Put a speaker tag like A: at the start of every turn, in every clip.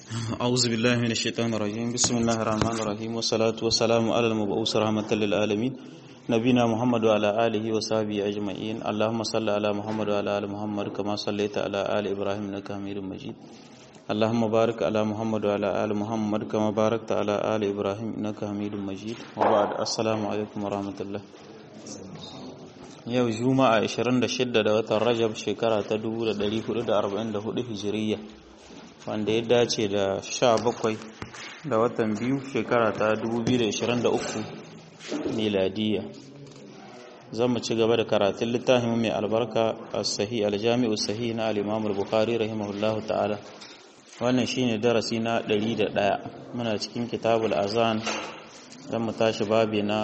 A: أعوذ بالله من الشيطان الرجيم بسم الله الرحمن الرحيم والصلاة والسلام على المبعوث رحمة للعالمين نبينا محمد وعلى آله وصحبه أجمعين اللهم صل على محمد وعلى آل محمد كما صليت على آل إبراهيم إنك حميد مجيد اللهم بارك على محمد وعلى آل محمد كما باركت على آل إبراهيم إنك حميد مجيد وبعد السلام عليكم ورحمة الله yau juma'a 26 da watan rajab shekara ta 1444 hijiriya wanda ya dace da 17 da watan biyu shekara ta 2023 miladiya zan mu ci gaba da karatun littafin mai albarka a sahi aljami'u sahi na al-imam al-bukhari rahimahullahu ta'ala wannan shine darasi na 101 muna cikin kitabul azan zan mu tashi babi na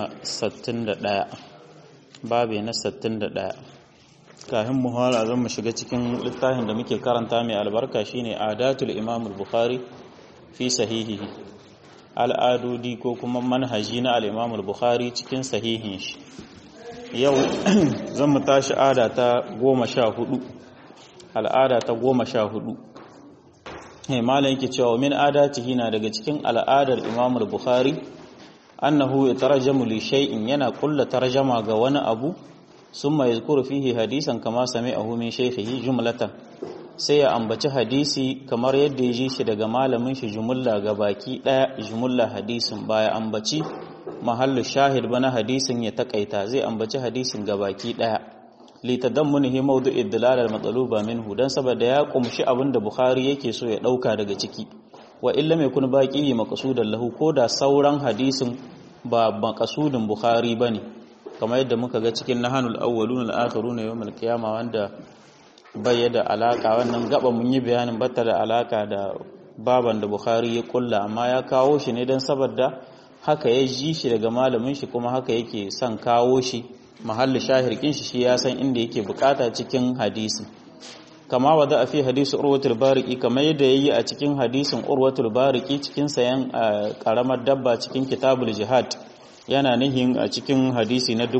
A: 61 babi na 61 kafin mu fara zan mu shiga cikin littafin da muke karanta mai albarka shine adatul imam al-bukhari fi sahihihi al'adodi ko kuma manhaji na al-imam al-bukhari cikin sahihin shi yau zan mu tashi ada ta 14 al'ada ta 14 eh malam yake cewa min adatihi na daga cikin al'adar imam al-bukhari annahu yatarjamu li shay'in yana kulla tarjama ga wani abu summa yazkuru fihi hadisan kama sami'ahu min shaykhihi jumlatan sai ya ambaci hadisi kamar yadda ya ji shi daga malamin shi jumulla ga baki daya jumulla hadisin baya ambaci mahallu shahid bana hadisin ya takaita zai ambaci hadisin ga baki daya li tadammunihi mawdu'i dilal al-matluba minhu dan saboda ya kumshi abinda bukhari yake so ya dauka daga ciki wa illa mai kun baki maqsudan lahu ko da sauran hadisin ba maqsudin bukhari bane kamar yadda muka ga cikin nahanul awwalun al-akhirun yawm al-qiyama wanda bai da alaka wannan gaba mun yi bayanin bata da alaka da baban da bukhari ya kulla amma ya kawo shi ne dan saboda haka ya ji shi daga malamin shi kuma haka yake son kawo shi mahalli shahirkin shi shi ya san inda yake bukata cikin hadisi kama wada a fi hadisu urwatul bariki kamar yadda yayi a cikin hadisin urwatul bariki cikin sayan karamar dabba cikin kitabul jihad yana nihin a cikin hadisi na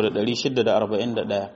A: 3641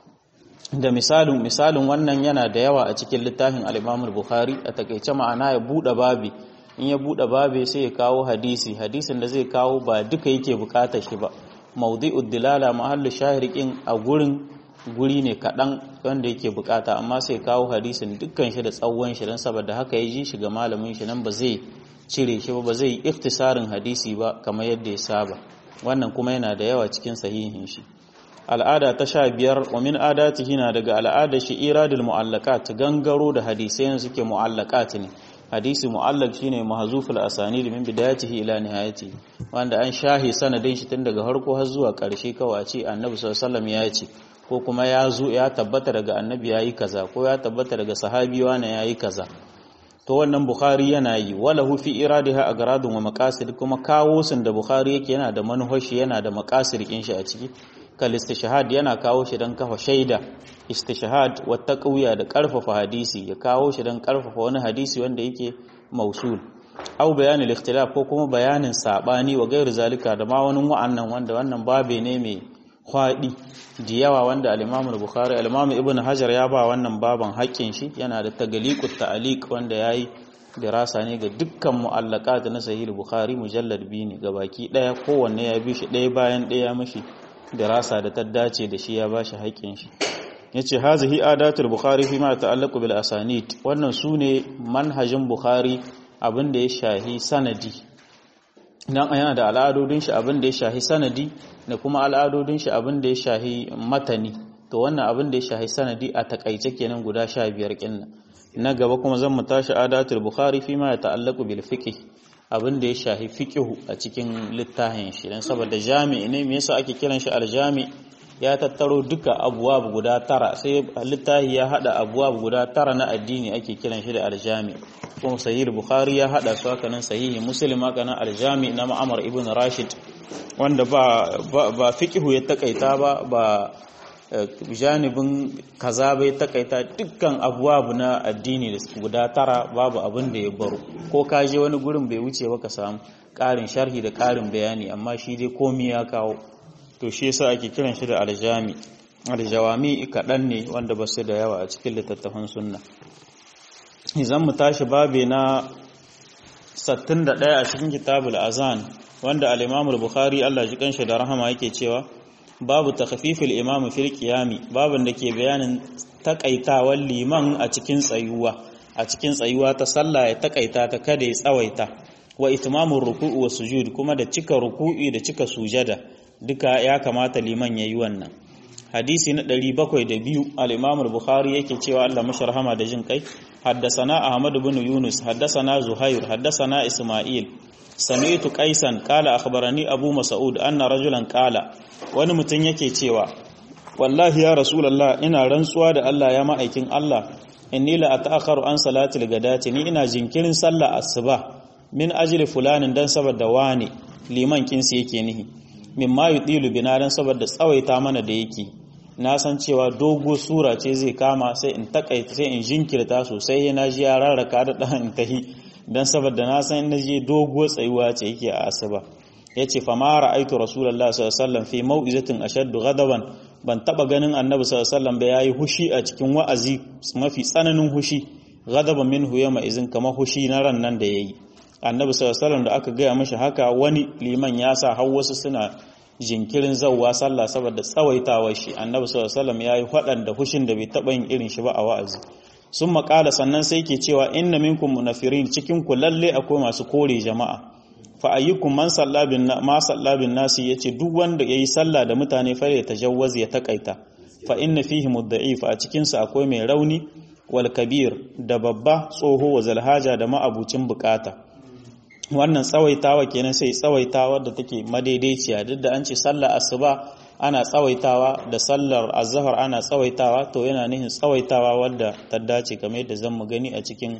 A: da misalin misalin wannan yana da yawa a cikin littafin al-Imam bukhari a takeice ma'ana ya bude babi in ya bude babi sai ya kawo hadisi hadisin da zai kawo ba duka yake bukatar shi ba mawdi'ud dilala mahallu shahirikin a gurin guri ne kaɗan wanda yake bukata amma sai kawo hadisin dukkan shi da tsawon shi don saboda haka ya ji shi ga malamin shi nan ba zai cire shi ba ba zai iktisarin hadisi ba kamar yadda ya saba wannan kuma yana da yawa cikin sahihin shi al'ada ta sha biyar wa min adatihi na daga al'ada shi iradul mu'allaqat gangaro da hadisai suke mu'allaqat ne hadisi mu'allaq shine mahzuful asanid min bidayatihi ila nihayati wanda an shahi sanadin shi tun daga harko har zuwa karshe kawai ce annabi sallallahu alaihi wasallam ya ce ko kuma ya zo ya tabbata daga annabi yayi kaza ko ya tabbata daga sahabi wani yayi kaza to wannan bukhari yana yi walahu fi iradiha agradun wa maqasid kuma kawo sun da bukhari yake yana da manhaji yana da maqasid kin shi a ciki kal istishhad yana kawo shi dan kafa shaida istishhad wa taqwiya da karfafa hadisi ya kawo shi dan karfafa wani hadisi wanda yake mausul au bayanin ikhtilaf ko kuma bayanin sabani wa gairu zalika da ma wani wa'annan wanda wannan babe ne mai kwaɗi da yawa wanda al-Imam al-Bukhari al-Imam Ibn Hajar ya ba wannan baban haƙƙin shi yana da tagaliqut ta'liq wanda yayi dirasa ne ga dukkan mu'allaqat na Sahih al-Bukhari mujallad biyu ne gabaki daya kowanne ya bi shi ɗaya bayan ɗaya mishi dirasa da ta dace da shi ya ba shi haƙƙin shi yace hazihi adatul Bukhari fi ma ta'allaqu bil asanid wannan sune manhajin Bukhari abin da ya shahi sanadi nan yana da al'adodin shi abin da ya shahi sanadi da kuma al'adodin shi abin da ya shahi matani to wannan abin da ya shahi sanadi a takaice kenan guda sha biyar kinnan na gaba kuma zan mu tashi adatul bukhari fi ma ya ta'allaqu bil fiqh abin da ya shahi fiqh a cikin littafin shi dan saboda jami'i ne me yasa ake kiran shi aljami ya tattaro duka abuwab guda tara sai littafi ya hada abuwab guda tara na addini ake kiran shi da aljami kuma sahih bukhari ya hada su haka nan sahihi muslim haka nan aljami na ma'amar ibn rashid wanda ba ba fiqhu ya takaita ba ba janibin kaza bai takaita dukkan abuwabu na addini guda tara babu abin da ya baro ko ka je wani gurin bai wuce ba ka samu ƙarin sharhi da ƙarin bayani amma shi dai komi ya kawo to shi yasa ake kiran shi da aljami aljawami kaɗan ne wanda ba su da yawa a cikin littattafan sunna zan mu tashi babe na 61 a cikin kitabul azan wanda al-Imam al-Bukhari Allah ji kanshi da rahama yake cewa babu takhfifil imam fil qiyami babun da ke bayanin takaitawan liman a cikin tsayuwa a cikin tsayuwa ta sallah ya takaita ta kada ya tsawaita wa itmamur ruku'u wa sujud kuma da cika ruku'i da cika sujada duka ya kamata liman yayi wannan hadisi na 702 al-Imam al-Bukhari yake cewa Allah masharhama da jin kai haddathana Ahmad ibn Yunus haddathana Zuhair haddathana Isma'il sami'tu Qaisan qala akhbarani Abu Mas'ud anna rajulan qala wani mutum yake cewa wallahi ya rasulullah ina rantsuwa da Allah ya ma'aikin Allah inni la ata'akharu an salatil gadati ni ina jinkirin sallah asuba min ajli fulanin dan saboda wani liman kinsi yake nihi mimma yudilu bina dan saboda tsawaita mana da yake na san cewa dogo sura ce zai kama sai in takaita sai in jinkirta sosai na ji ya rarraka da dan in tahi dan saboda na san na je dogo tsayuwa ce yake a asuba yace fa ma ra'aitu rasulullahi sallallahu alaihi wasallam fi mau'izatin ashaddu ghadaban ban taba ganin annabi sallallahu alaihi wasallam ba yayi hushi a cikin wa'azi mafi tsananin hushi ghadaban minhu yawma izin kama hushi na ran nan da yayi annabi sallallahu alaihi wasallam da aka gaya mishi haka wani liman ya sa har wasu suna jinkirin zawwa sallah saboda tsawaitawar shi annabi sallallahu alaihi wasallam yayi fadan da hushin da bai taba yin irin shi ba a wa'azi sun makala sannan sai ke cewa inna minkum munafirin cikin ku lalle akwai masu kore jama'a fa ayyukum man salla bin ma salla bin nasi yace duk wanda yayi sallah da mutane fa ya tajawwaz ya takaita fa inna fihi mudda'if a cikin su akwai mai rauni wal kabir da babba tsoho wa zalhaja da ma'abucin bukata wannan tsawaitawa kenan sai tsawaitawa da take madaidaiciya duk da an ce sallar asuba ana tsawaitawa da sallar azhar ana tsawaitawa to yana nihin tsawaitawa wadda ta dace kamar yadda zan mu gani a cikin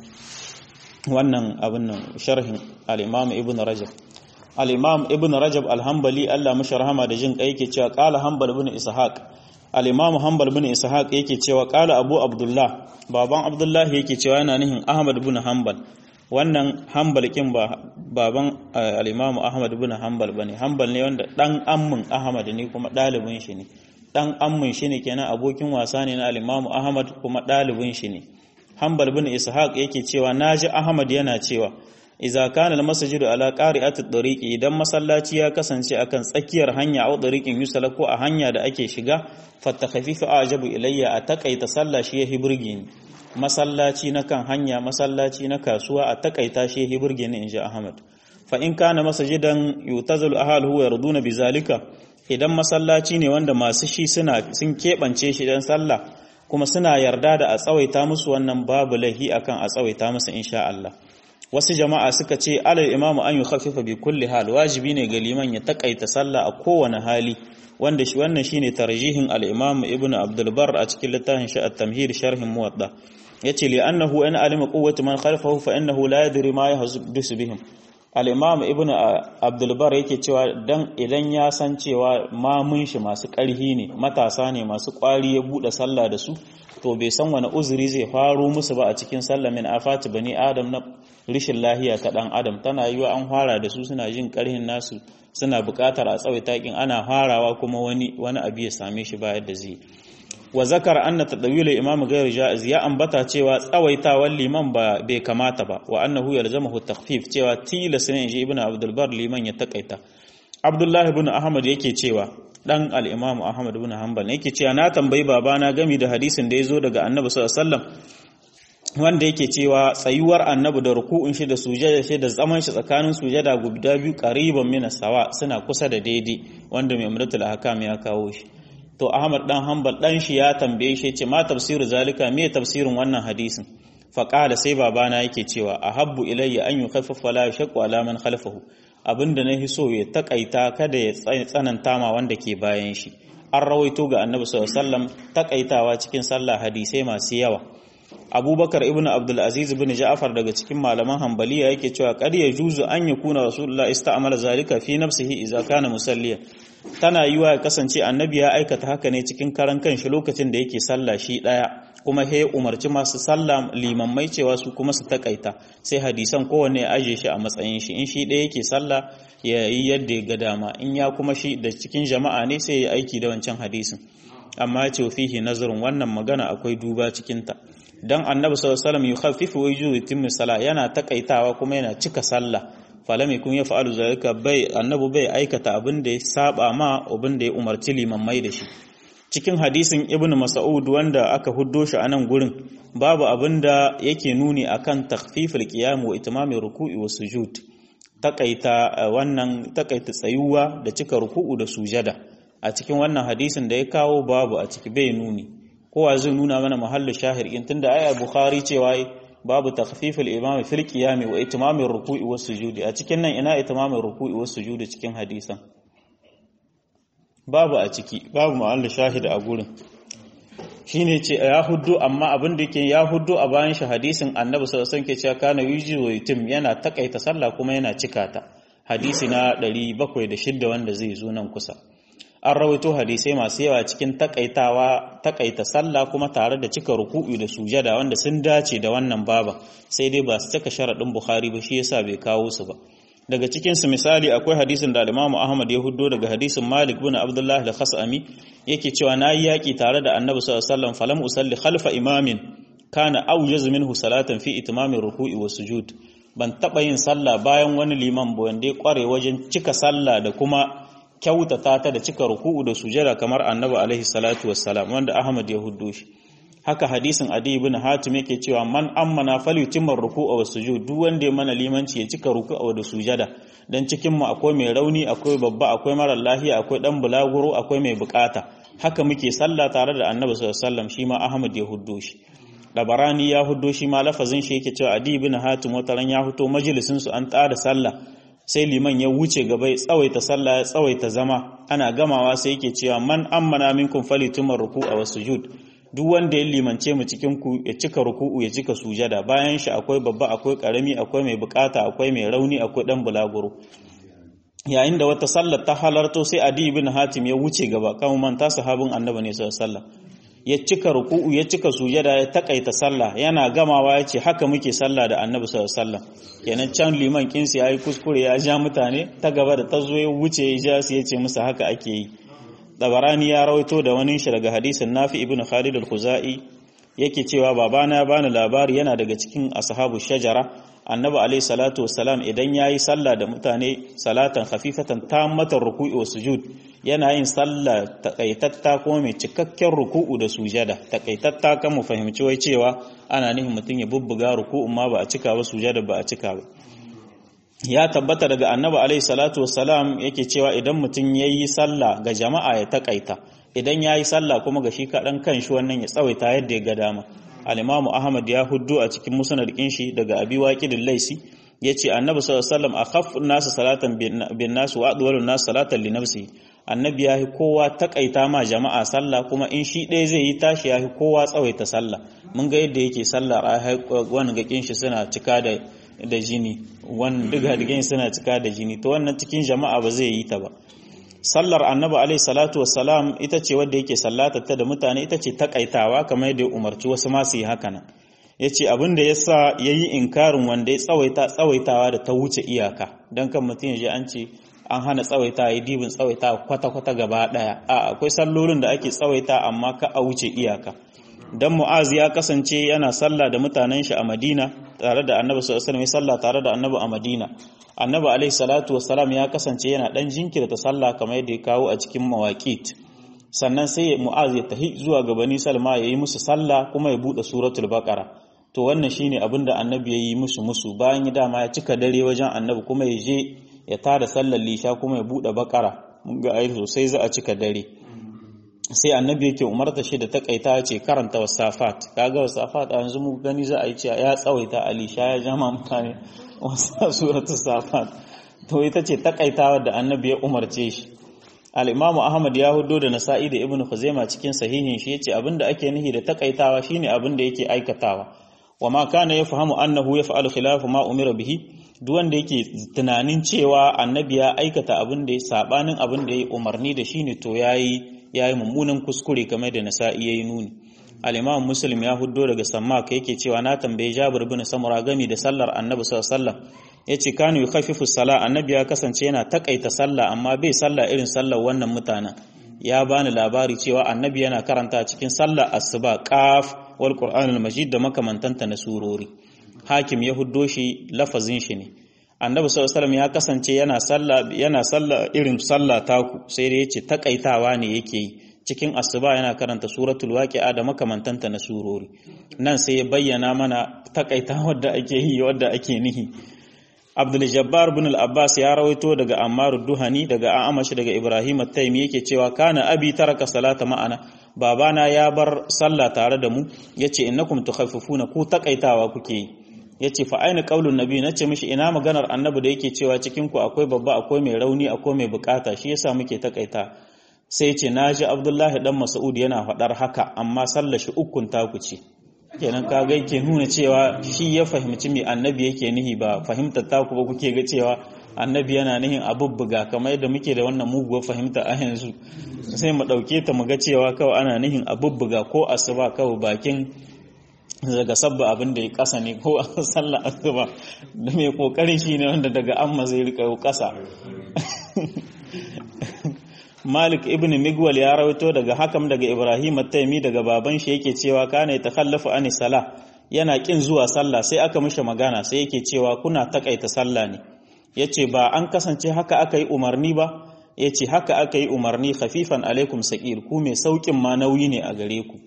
A: wannan abin nan sharhin al-Imam Ibn Rajab al-Imam Ibn Rajab al-Hanbali Allah mashi rahama da jin kai yake cewa qala Hanbal ibn Ishaq al-Imam Hanbal ibn Ishaq yake cewa qala Abu Abdullah baban Abdullah yake cewa yana nihin Ahmad ibn Hanbal wannan Hanbal kin ba baban al-Imam Ahmad ibn Hanbal bane Hanbal ne wanda dan ammin Ahmad ne kuma dalibin shi ne dan ammin shi ne kenan abokin wasa ne na al-Imam Ahmad kuma dalibin shi ne Hanbal bin Ishaq yake cewa naji Ahmad yana cewa idza kana al-masjidu ala qari'ati at-tariqi idan masallaci ya kasance akan tsakiyar hanya a tariqin yusala ko a hanya da ake shiga fatakhafifu ajabu ilayya a takaita sallah shi ya hiburge ni masallaci na kan hanya masallaci na kasuwa a takaita shi ya hiburge ni inji Ahmad fa in kana masjidan yutazalu ahluhu yarduna bizalika idan masallaci ne wanda masu shi suna sun kebance shi dan sallah kuma suna yarda da a tsawaita musu wannan babu lahi akan a tsawaita musu insha Allah wasu jama'a suka ce alal imamu an yukhaffifa bi kulli hal wajibi ne ga liman ya takaita sallah a kowane hali wanda shi wannan shine tarjihin al-imam ibn abdul bar a cikin littafin shi at-tamhid sharhin muwadda yace li annahu an alima quwwati man khalfahu fa innahu la yadri ma yahdusu bihim al-imam ibn abdul bar yake cewa dan idan ya san cewa mamun shi masu ƙarhi ne matasa ne masu ƙwari ya bude sallah da su to bai san wani uzuri zai faro musu ba a cikin sallah min afati bani adam na rishin lahiya ta dan adam tana yiwa an fara da su suna jin ƙarhin nasu suna buƙatar a tsawaita kin ana farawa kuma wani wani abu ya same shi ba yadda zai wa zakara anna tadawil imam ghayr jaiz ya ambata cewa tsawaitawan liman ba bai kamata ba wa annahu yalzamuhu takhfif cewa tilas ne shi ibnu abdul bar liman ya takaita abdullahi ibn ahmad yake cewa dan al-imam ahmad ibn hanbal yake cewa na tambayi babana gami da hadisin da yazo daga annabi sallallahu alaihi wasallam wanda yake cewa tsayuwar annabi da ruku'un shi da sujada shi da zaman shi tsakanin sujada guda biyu qariban min sawa suna kusa da daidai wanda mai umratul ahkam ya kawo shi to Ahmad dan Hanbal dan shi ya tambaye shi ce ma tafsiru zalika me tafsirin wannan hadisin fa qala sai babana yake cewa ahabbu ilayya an yukhaffafa la yashqu ala man khalfahu abinda na hiso ya takaita kada ya tsananta ma wanda ke bayan shi an rawaito ga annabi sallallahu alaihi wasallam takaitawa cikin sallah hadisai masu yawa abubakar ibn abdul aziz ibn ja'far daga cikin malaman hanbaliya yake cewa qad yajuzu an yakuna rasulullah ista'mala zalika fi nafsihi idza kana musalliyan tana yiwa ya kasance annabi ya aikata haka ne cikin karan kanshi lokacin da yake sallah shi daya kuma he umarci masu sallah limammai cewa su kuma su takaita sai hadisan kowanne ya aje shi a matsayin shi in shi daya yake sallah ya yi yadda ya ga dama in ya kuma shi da cikin jama'a ne sai ya aiki da wancan hadisin amma ya ce fihi nazarin wannan magana akwai duba cikinta dan annabi sallallahu alaihi wasallam yukhaffifu wa yutimmu salah yana takaitawa kuma yana cika sallah falam yakun yaf'alu zalika bai annabi bai aikata abin da ya saba ma abin da ya umarci limammai da shi cikin hadisin ibn mas'ud wanda aka huddo shi a nan gurin babu abin da yake nuni akan takhfiful qiyam wa itmamir ruku'i wa sujud takaita wannan takaita tsayuwa da cika ruku'u da sujada a cikin wannan hadisin da ya kawo babu a ciki bai nuni kowa zai nuna mana mahallu shahir in tunda ayar bukhari cewa babu takhfiful imam fil qiyam wa itmamir ruku'i was sujudi a cikin nan ina itmamir ruku'i was sujudi cikin hadisan babu a ciki babu mahallu shahid a gurin shine ce ya huddu amma abin da yake ya huddu a bayan shi hadisin annabi sallallahu alaihi wasallam ke cewa kana yuji wa yutim yana takaita sallah kuma yana cika ta hadisi na 706 wanda zai zo nan kusa an rawaito hadisai masu yawa cikin takaitawa takaita sallah kuma tare da cika ruku'u da sujada wanda sun dace da wannan baba sai dai ba su cika sharadin bukhari ba shi yasa bai kawo su ba daga cikin su misali akwai hadisin da Imam Ahmad ya huddo daga hadisin Malik bin Abdullah al-Khasami yake cewa nayi yaki tare da Annabi sallallahu alaihi wasallam falam usalli khalfa imamin kana awjaz minhu salatan fi itmamir ruku'i was sujud ban taba yin sallah bayan wani liman ba wanda ya kware wajen cika sallah da kuma kyautata ta da cika ruku'u da sujada kamar Annabi alaihi salatu wassalam wanda Ahmad ya huddo shi haka hadisin Adi ibn Hatim yake cewa man ammana falyutimma ruku'a was sujud duk wanda ya mana limanci ya cika ruku'a da sujada dan cikin mu akwai mai rauni akwai babba akwai mara lafiya akwai dan bulaguro akwai mai bukata haka muke sallah tare da Annabi sallallahu alaihi wasallam shi ma Ahmad ya huddo shi Dabarani ya huddo shi ma lafazin shi yake cewa Adi ibn Hatim wataran ya fito majalisin su an tsara sallah sai liman ya wuce gaba ya tsawaita sallah ya tsawaita zama ana gamawa sai yake cewa man ammana minkum falyutimma ruku'a was sujud duk wanda ya limance mu cikin ku ya cika ruku'u ya cika sujada bayan shi akwai babba akwai karami akwai mai bukata akwai mai rauni akwai dan bulaguro yayin da wata sallar ta halarto sai adi ibn hatim ya wuce gaba kan manta sahabin annabi ne sallallahu alaihi ya cika ruku'u ya cika sujada ya takaita sallah yana gamawa ya ce haka muke sallah da annabi sallallahu alaihi wasallam kenan can liman kinsi yayi kuskure ya ja mutane ta gaba da ta zo ya wuce ya ja su ya ce musu haka ake yi Dabarani ya rawaito da wani shi daga hadisin Nafi ibn Khalid al-Khuzai yake cewa babana ya bani labari yana daga cikin ashabu shajara Annabi alayhi salatu wassalam idan yayi sallah da mutane salatan khafifatan tammatan ruku'i wa sujud yana yin sallah takaitatta kuma mai cikakken ruku'u da sujada takaitatta kan mu fahimci wai cewa ana nihin mutum ya bubbuga ruku'un ma ba a cika ba sujada ba a cika ba ya tabbata daga annabi alaihi salatu wassalam yake cewa idan mutum ya yi sallah ga jama'a ya takaita idan ya yi sallah kuma ga shi kaɗan kan shi wannan ya tsawaita yadda ya ga dama alimamu ahmad ya huddu a cikin musnad shi daga abi waqidil laisi yace annabi sallallahu alaihi wasallam akhaffu nasu salatan bin nas wa adwalu nas salatan li nafsi annabi ya yi kowa takaita ma jama'a sallah kuma in shi ɗaya zai yi tashi ya yi kowa tsawaita sallah mun ga yadda yake sallah wani gakin shi suna cika da da jini wannan duk hadigan suna cika da jini to wannan cikin jama'a ba zai yi ta ba sallar annabi alaihi salatu wassalam ita ce wadda yake sallata ta da mutane ita ce takaitawa kamar yadda ya umarci wasu ma su yi haka nan yace abin da yasa yayi inkarin wanda ya tsawaita tsawaitawa da ta wuce iyaka dan kan mutum ya ji an ce an hana tsawaita yi dibin tsawaita kwata kwata gaba daya a akwai sallolin da ake tsawaita amma ka a wuce iyaka dan mu'az ya kasance yana sallah da mutanen shi a Madina tare da Annabi sallallahu alaihi wasallam sallah tare da Annabi a Madina Annabi alaihi salatu wassalam ya kasance yana dan jinkirta sallah kamar yadda ya kawo a cikin mawaqit sannan sai mu'az ya tahi zuwa ga bani salma yayi musu sallah kuma ya bude suratul baqara to wannan shine abin da Annabi ya yi musu musu bayan ya dama ya cika dare wajen Annabi kuma ya je ya tada sallar lisha kuma ya bude baqara mun ga ayi sosai za a cika dare sai annabi yake umarta shi da takaita ce karanta wasafat kaga wasafat a yanzu mu gani za a yi cewa ya tsawaita alisha ya jama mutane wasa suratul safat to ita ce takaitawa da annabi ya umarce shi al-imamu ahmad ya hudo da nasa'i da ibnu khuzaima cikin sahihin shi yace abinda ake nihi da takaitawa shine abinda yake aikatawa wa ma kana yafhamu annahu yaf'alu khilafu ma umira bihi duk wanda yake tunanin cewa annabi ya aikata abin da ya sabanin abin da ya umarni da shi ne to yayi ya yi mummunan kuskure kamar da nasa'i ya yi nuni al'imam muslim ya huddo daga sammak yake cewa na tambaye jabir bin samura gami da sallar annabi sallallahu ya ce kanu yi khafifu sala annabi ya kasance yana takaita sallah amma bai sallah irin sallar wannan mutanen ya bani labari cewa annabi yana karanta cikin sallar asuba qaf wal qur'anul majid da makamantanta na surori hakim ya huddo shi lafazin shi ne annabi sallallahu alaihi ya kasance yana sallah yana sallah irin sallah taku sai da yace takaitawa ne yake yi cikin asuba yana karanta suratul waqi'a da makamantanta na surori nan sai ya bayyana mana takaitawar da ake yi wadda ake nihi Abdul Jabbar bin Al-Abbas ya rawaito daga Ammar Duhani daga Amash daga Ibrahim At-Taymi yake cewa kana abi taraka salata ma'ana babana ya bar sallah tare da mu yace innakum tukhaffifuna ku takaitawa kuke yi yace fa aina qaulun nabi nace mishi ina maganar annabi da yake cewa cikin ku akwai babba akwai mai rauni akwai mai bukata shi yasa muke takaita sai yace naji Abdullahi dan Mas'ud yana faɗar haka amma sallar shi ukun taku ce kenan ka ga yake nuna cewa shi ya fahimci me annabi yake nihi ba fahimtar taku ba kuke ga cewa annabi yana nihin abubbuga kamar yadda muke da wannan muguwar fahimta a yanzu sai mu ɗauke ta mu ga cewa kawai ana nihin abubbuga ko asuba kawai bakin daga sabba abin da ya kasa ne ko a sallar asuba da mai kokarin shi ne wanda daga amma zai rika kasa Malik ibn Migwal ya rawaito daga hakam daga Ibrahim at-Taymi daga baban shi yake cewa kana yatakhallafu ani sala yana kin zuwa sallah sai aka mishi magana sai yake cewa kuna takaita sallah ne yace ba an kasance haka aka yi umarni ba yace haka aka yi umarni khafifan alaikum saqir ku mai saukin ma nauyi ne a gare ku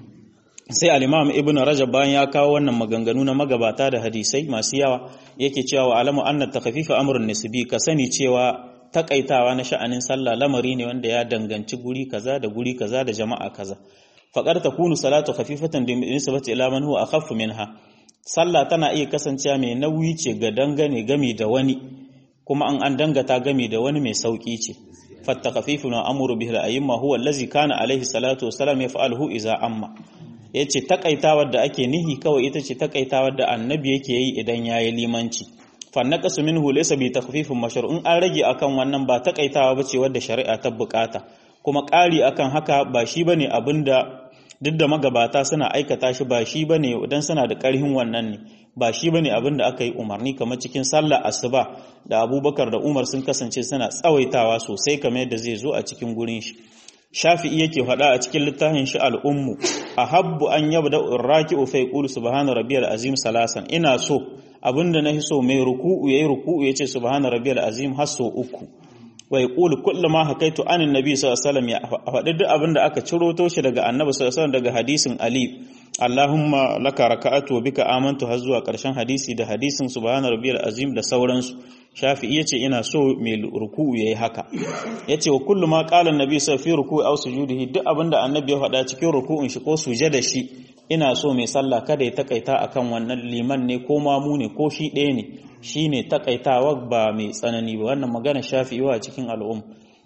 A: sai al-Imam Ibn Rajab bayan ya kawo wannan maganganu na magabata da hadisai masu yawa yake cewa wa alamu anna takhfifa amrun nisbi ka sani cewa takaitawa na sha'anin sallah lamari ne wanda ya danganci guri kaza da guri kaza da jama'a kaza faqad takunu salatu khafifatan bi nisbati ila man huwa akhaffu minha sallah tana iya kasancewa mai nauyi ce ga dangane gami da wani kuma an an dangata gami da wani mai sauki ce fatta khafifu na amuru bihi al-ayyima huwa allazi kana alaihi salatu wassalam yaf'aluhu idza amma yace takaitawar da ake nihi kawai ita ce takaitawar da annabi yake yi idan yayi limanci fannaqasu minhu laysa bi takhfifin mashru'in an rage akan wannan ba takaitawa bace wadda shari'a ta bukata kuma ƙari akan haka ba shi bane abinda duk da magabata suna aikata shi ba shi bane idan suna da ƙarhin wannan ne ba shi bane abinda aka yi umarni kamar cikin sallar asuba da Abubakar da Umar sun kasance suna tsawaitawa sosai kamar yadda zai zo a cikin gurin shi Shafi'i yake faɗa a cikin littafin shi al'ummu ahabbu an yabda raki'u fa yaqulu subhana rabbiyal azim salasan ina so abinda na so mai ruku'u yayi ruku'u yace subhana rabbiyal azim har so uku wa yaqulu kullu ma hakaitu anin nabi sallallahu alaihi wasallam ya faɗi duk abinda aka ciro to shi daga annabi sallallahu alaihi wasallam daga hadisin ali Allahumma laka raka'atu wa bika amantu har zuwa ƙarshen hadisi da hadisin subhana rabbiyal azim da sauransu shafi'i yace ina so mai ruku'u yayi haka yace wa kullu ma qala annabi sallallahu alaihi ruku'u aw sujudihi duk abinda annabi ya faɗa cikin ruku'un shi ko sujada shi ina so mai sallah kada ya takaita akan wannan liman ne ko mamu ne ko shi ɗaya ne shine takaitawa ba mai tsanani ba wannan magana shafi'i wa cikin al'um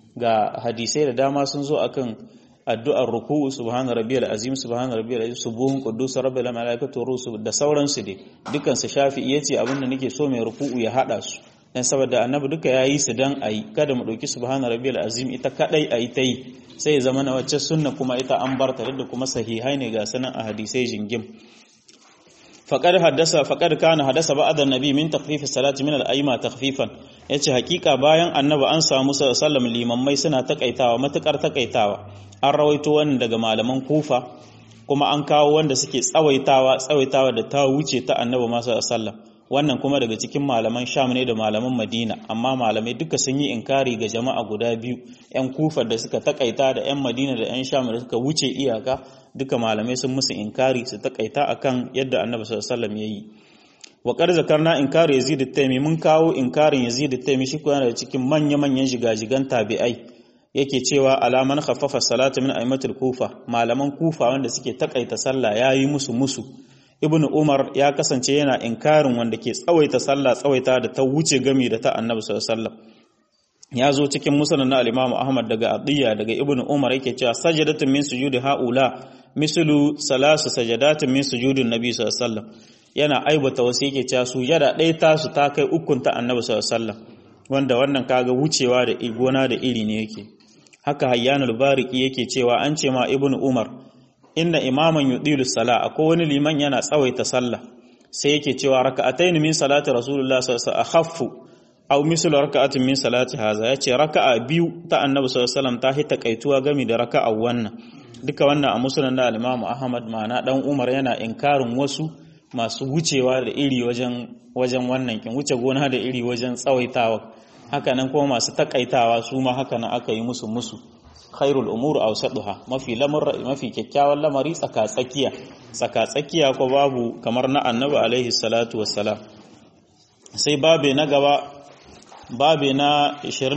A: ga hadisai da dama sun zo akan addu'ar ruku'u subhana rabbiyal azim subhana rabbiyal azim subuhun quddus rabbil malaikatu rusu da sauransu dai dukan su shafi'i yace abinda nake so mai ruku'u ya hada su dan saboda annabi duka yayi su dan ayi kada mu dauki subhana rabbiyal azim ita kadai ayi ta yi sai ya zama na wacce sunna kuma ita an barta da kuma sahihai ne ga sanan a hadisai jingim faqad haddasa faqad kana haddasa ba'd an-nabi min takhfif as-salati min al-ayma takhfifan yace hakika bayan annabi an samu sallallahu limammai suna takaitawa matukar takaitawa an rawaito wannan daga malaman kufa kuma an kawo wanda suke tsawaitawa tsawaitawa da ta wuce ta annabi ma sallallahu wannan kuma daga cikin malaman sham ne da malaman madina amma malamai duka sun yi inkari ga jama'a guda biyu yan kufa da suka takaita da yan madina da yan sham da suka wuce iyaka duka malamai sun musu inkari su takaita akan yadda annabi sallallahu alaihi wasallam yayi wa qad zakarna inkari yazid at-taymi mun kawo inkarin yazid at-taymi shi kuma daga cikin manya manyan jigajigan tabi'ai yake cewa alaman khaffafa salata min aimatul kufa malaman kufa wanda suke takaita sallah yayi musu musu ibnu umar ya kasance yana inkarin wanda ke tsawaita sallah tsawaita da ta wuce gami da ta annabi sallallahu alaihi wasallam ya zo cikin musnad na al-imam ahmad daga adiyya daga ibnu umar yake cewa sajadatun min sujudi haula mislu salasu sajadatin min sujudin nabi sallallahu alaihi wasallam yana aibata wasu yake cewa sujada ɗaya tasu ta kai ukun ta annabi sallallahu alaihi wasallam wanda wannan kaga wucewa da gona da iri ne yake haka hayyanul bariki yake cewa an ce ma ibnu umar inna imaman yudilu sala akwai wani liman yana tsawaita sallah sai yake cewa raka'atayn min salati rasulullah sallallahu alaihi wasallam akhaffu aw mislu raka'atin min salati haza yace raka'a biyu ta annabi sallallahu alaihi wasallam ta hita kaituwa gami da raka'a wannan duka wannan a musulun na alimamu ahmad ma'ana dan umar yana inkarin wasu masu wucewa da iri wajen wajen wannan kin wuce gona da iri wajen tsawaitawa haka nan kuma masu takaitawa su ma haka nan aka yi musu musu khairul umur awsaduha mafi lamar mafi kyakkyawan lamari tsaka tsakiya tsaka tsakiya ko babu kamar na annabi alaihi salatu wassalam sai babe na gaba babe na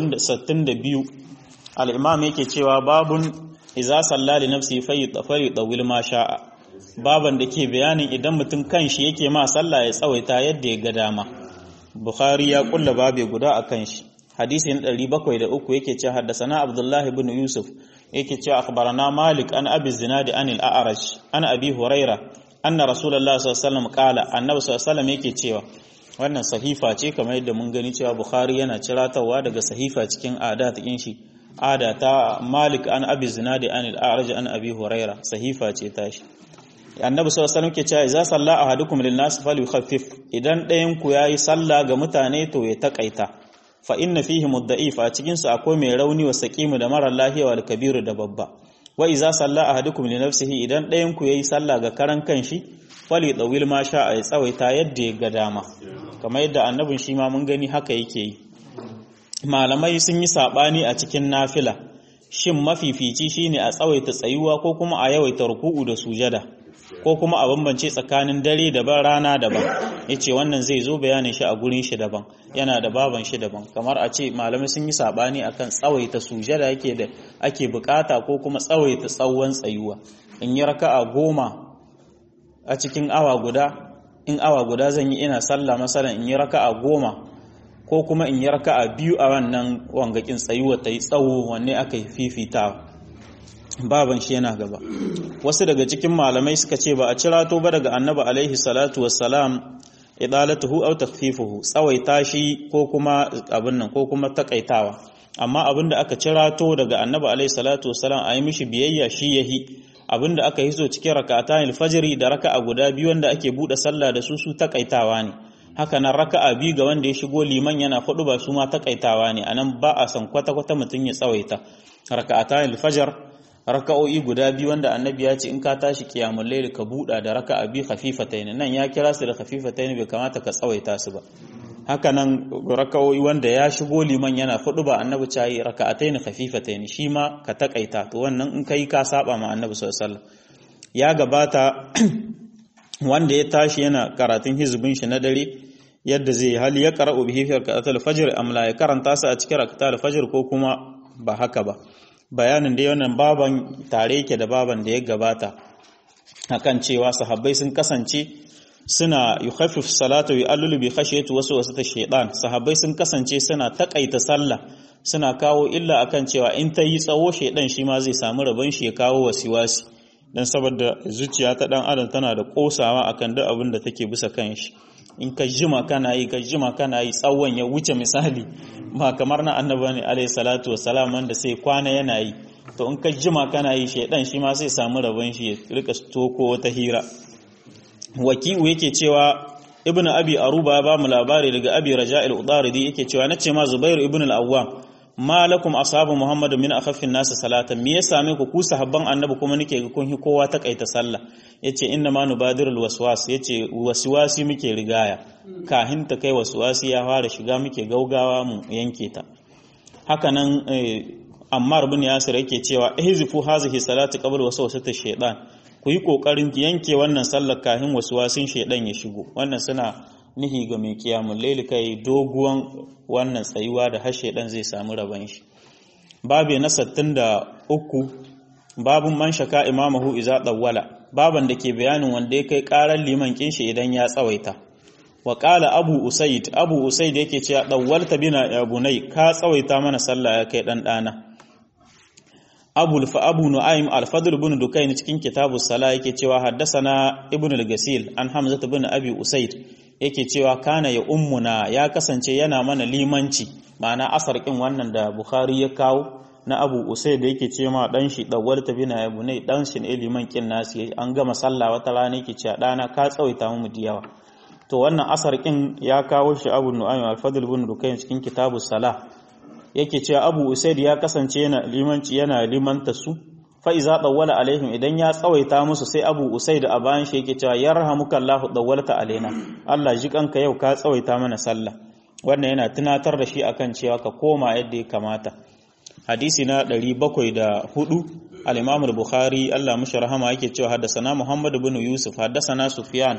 A: 62 al-imam yake cewa babun iza salla li nafsi fayi dawil ma sha'a baban da ke bayanin idan mutum kanshi yake ma sallah ya tsawaita yadda ya ga dama bukhari ya kulla babe guda a kanshi hadisi na 703 yake cewa haddasana abdullahi ibn yusuf yake cewa akhbarana malik an abi zinadi an al-a'raj an abi huraira anna rasulullahi sallallahu alaihi wasallam qala annabi sallallahu alaihi wasallam yake cewa wannan sahifa ce kamar yadda mun gani cewa bukhari yana ciratawa daga sahifa cikin adat din shi ada ta malik an abi zinadi an al-a'raj an abi huraira sahifa ce tashi annabi sallallahu alaihi wasallam ke cewa idza salla ahadukum lin nas falyukhaffif idan ɗayan ku yayi sallah ga mutane to ya takaita fa inna fihi mudda'if a cikin su akwai mai rauni wa saqimu da mara lafiya wal kabiru da babba wa idza salla ahadukum li nafsihi idan ɗayan ku yayi sallah ga karan kanshi fali dawil ma sha ya tsawaita yadda ya ga dama kamar yadda annabin shi ma mun gani haka yake yi malamai sun yi sabani a cikin nafila shin mafifici shine a tsawaita tsayuwa ko kuma a yawaita ruku'u da sujada ko kuma a bambance tsakanin dare daban rana daban yace wannan zai zo bayanin shi a gurin shi daban yana da baban shi daban kamar a ce malamai sun yi sabani akan tsawaita sujada yake da ake bukata ko kuma tsawaita tsawon tsayuwa in yi raka'a goma a cikin awa guda in awa guda zan yi ina sallah masalan in yi raka'a goma ko kuma in yi raka'a biyu a wannan wangakin tsayuwa ta yi tsawo wanne aka yi fifitawa baban shi yana gaba wasu daga cikin malamai suka ce ba a cirato ba daga annabi alaihi salatu wassalam idalatuhu aw takhfifuhu tsawaita shi ko kuma abin nan ko kuma takaitawa amma abin da aka cirato daga annabi alaihi salatu wassalam a yi mishi biyayya shi yahi abin da aka hizo cikin raka'atan alfajiri da raka'a guda biyu wanda ake bude sallah da su su takaitawa ne haka nan raka'a biyu ga wanda ya shigo liman yana hudu ba su ma takaitawa ne anan ba a san kwata kwata mutum ya tsawaita raka'atan alfajar raka'o'i guda biyu wanda annabi ya ce in ka tashi kiyamul layl ka buɗa da raka'a bi khafifatayn nan ya kira su da khafifatayn bai kamata ka tsawaita su ba haka nan raka'o'i wanda ya shigo liman yana fudu ba annabi ta yi raka'atayn khafifatayn shi ma ka takaita to wannan in kai ka saba ma annabi sallallahu alaihi wasallam ya gabata wanda ya tashi yana karatun hizbin shi na dare yadda zai hali ya qara'u bihi fi raka'atul fajr am la ya karanta su a cikin raka'atul fajr ko kuma ba haka ba bayanin da wannan baban tare yake da baban da ya gabata akan cewa sahabbai sun kasance suna yukhaffif salatu yu'allu bi khashyati wasu wasu ta shaytan sahabbai sun kasance suna takaita sallah suna kawo illa akan cewa in ta yi tsawo shaydan shi ma zai samu rabon shi ya kawo wasiwasi dan saboda zuciya ta dan adam tana da kosawa akan duk abin da take bisa kan shi in ka jima kana yi ka jima kana yi tsawon ya wuce misali ba kamar na annaba ne alayhi salatu wassalam wanda sai kwana yana yi to in ka jima kana yi shaidan shi ma sai samu rabon shi ya rika toko wata hira waki'u yake cewa ibnu abi aruba ba mu labari daga abi raja'il udaridi yake cewa nace ma zubairu ibnu al-awwam ma lakum ashabu muhammad min akhaffin nas salatan me ya same ku ku sahabban annabi kuma nake ga kun hi kowa ta kaita sallah yace inna ma nubadirul waswas yace waswasi muke rigaya kahin ta kai waswasi ya fara shiga muke gaugawa mu yanke ta haka nan ammar bin yasir yake cewa ihzifu hazihi salati qabl waswasati shaytan ku yi kokarin yanke wannan sallar kahin waswasin shaydan ya shigo wannan suna nihi ga mai kiyamun laili kai doguwan wannan tsayuwa da hashe dan zai samu rabon shi babu na 63 babun man shaka imamahu iza dawwala baban da ke bayanin wanda ya kai karar liman kin shi idan ya tsawaita wa qala abu usaid abu usaid yake cewa dawwalta bina ya bunai ka tsawaita mana sallah ya kai dan dana abu fa abu nu'aym al-fadl ibn dukayn cikin kitabus sala yake cewa haddasana ibn al-gasil an hamza ibn abi usaid yake cewa kana ya ummuna ya kasance yana mana limanci ma'ana asar kin wannan da bukhari ya kawo na abu usaid da yake ce ma dan shi dawwal tabina ya bunai dan shi ne liman kin nasi an gama sallah wata rana yake cewa dana ka tsawaita mu diyawa to wannan asar kin ya kawo shi abu nu'aym al-fadl ibn dukayn cikin kitabus sala yake cewa abu usaid ya kasance yana limanci yana limanta su fa iza dawwala alaihim idan ya tsawaita musu sai Abu Usaid a bayan shi yake cewa yarhamuka Allahu dawwalta alaina Allah ji kanka yau ka tsawaita mana sallah wannan yana tunatar da shi akan cewa ka koma yadda ya kamata hadisi na 704 al-Imam al-Bukhari Allah mushi rahama yake cewa haddathana Muhammad ibn Yusuf haddathana Sufyan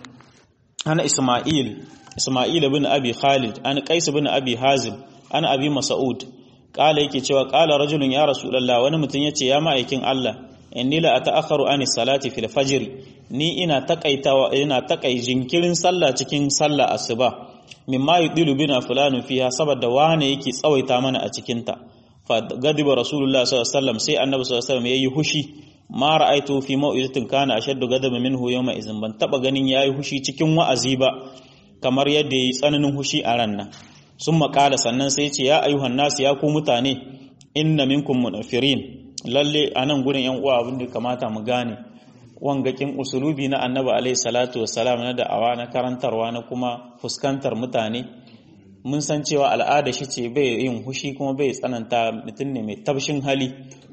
A: ana Isma'il Isma'il ibn Abi Khalid an Qais ibn Abi Hazim an Abi Mas'ud kala yake cewa kala rajulun ya rasulullah wani mutum yace ya ma'aikin Allah inni la ata'akharu ani salati fil fajr ni ina takaitawa ina takai jinkirin sallah cikin sallah asuba mimma yudilu bina fulanu fiha saboda wane yake tsawaita mana a cikin ta fa gadiba rasulullah sallallahu alaihi wasallam sai annabi sallallahu alaihi wasallam yayi hushi ma ra'aitu fi mau'izatin kana ashaddu gadaba minhu yawma izin ban taba ganin yayi hushi cikin wa'azi ba kamar yadda yayi tsananin hushi a ran nan sun makala sannan sai ce ya ayyuhan nasu ya ku mutane inna minkum munafirin lalle a nan gurin yan uwa abin da kamata mu gane wangakin usulubi na annabi alaihi salatu wassalam na da'awa na karantarwa na kuma fuskantar mutane mun san cewa al'ada shi ce bai yin hushi kuma bai tsananta mutum ne mai tabshin hali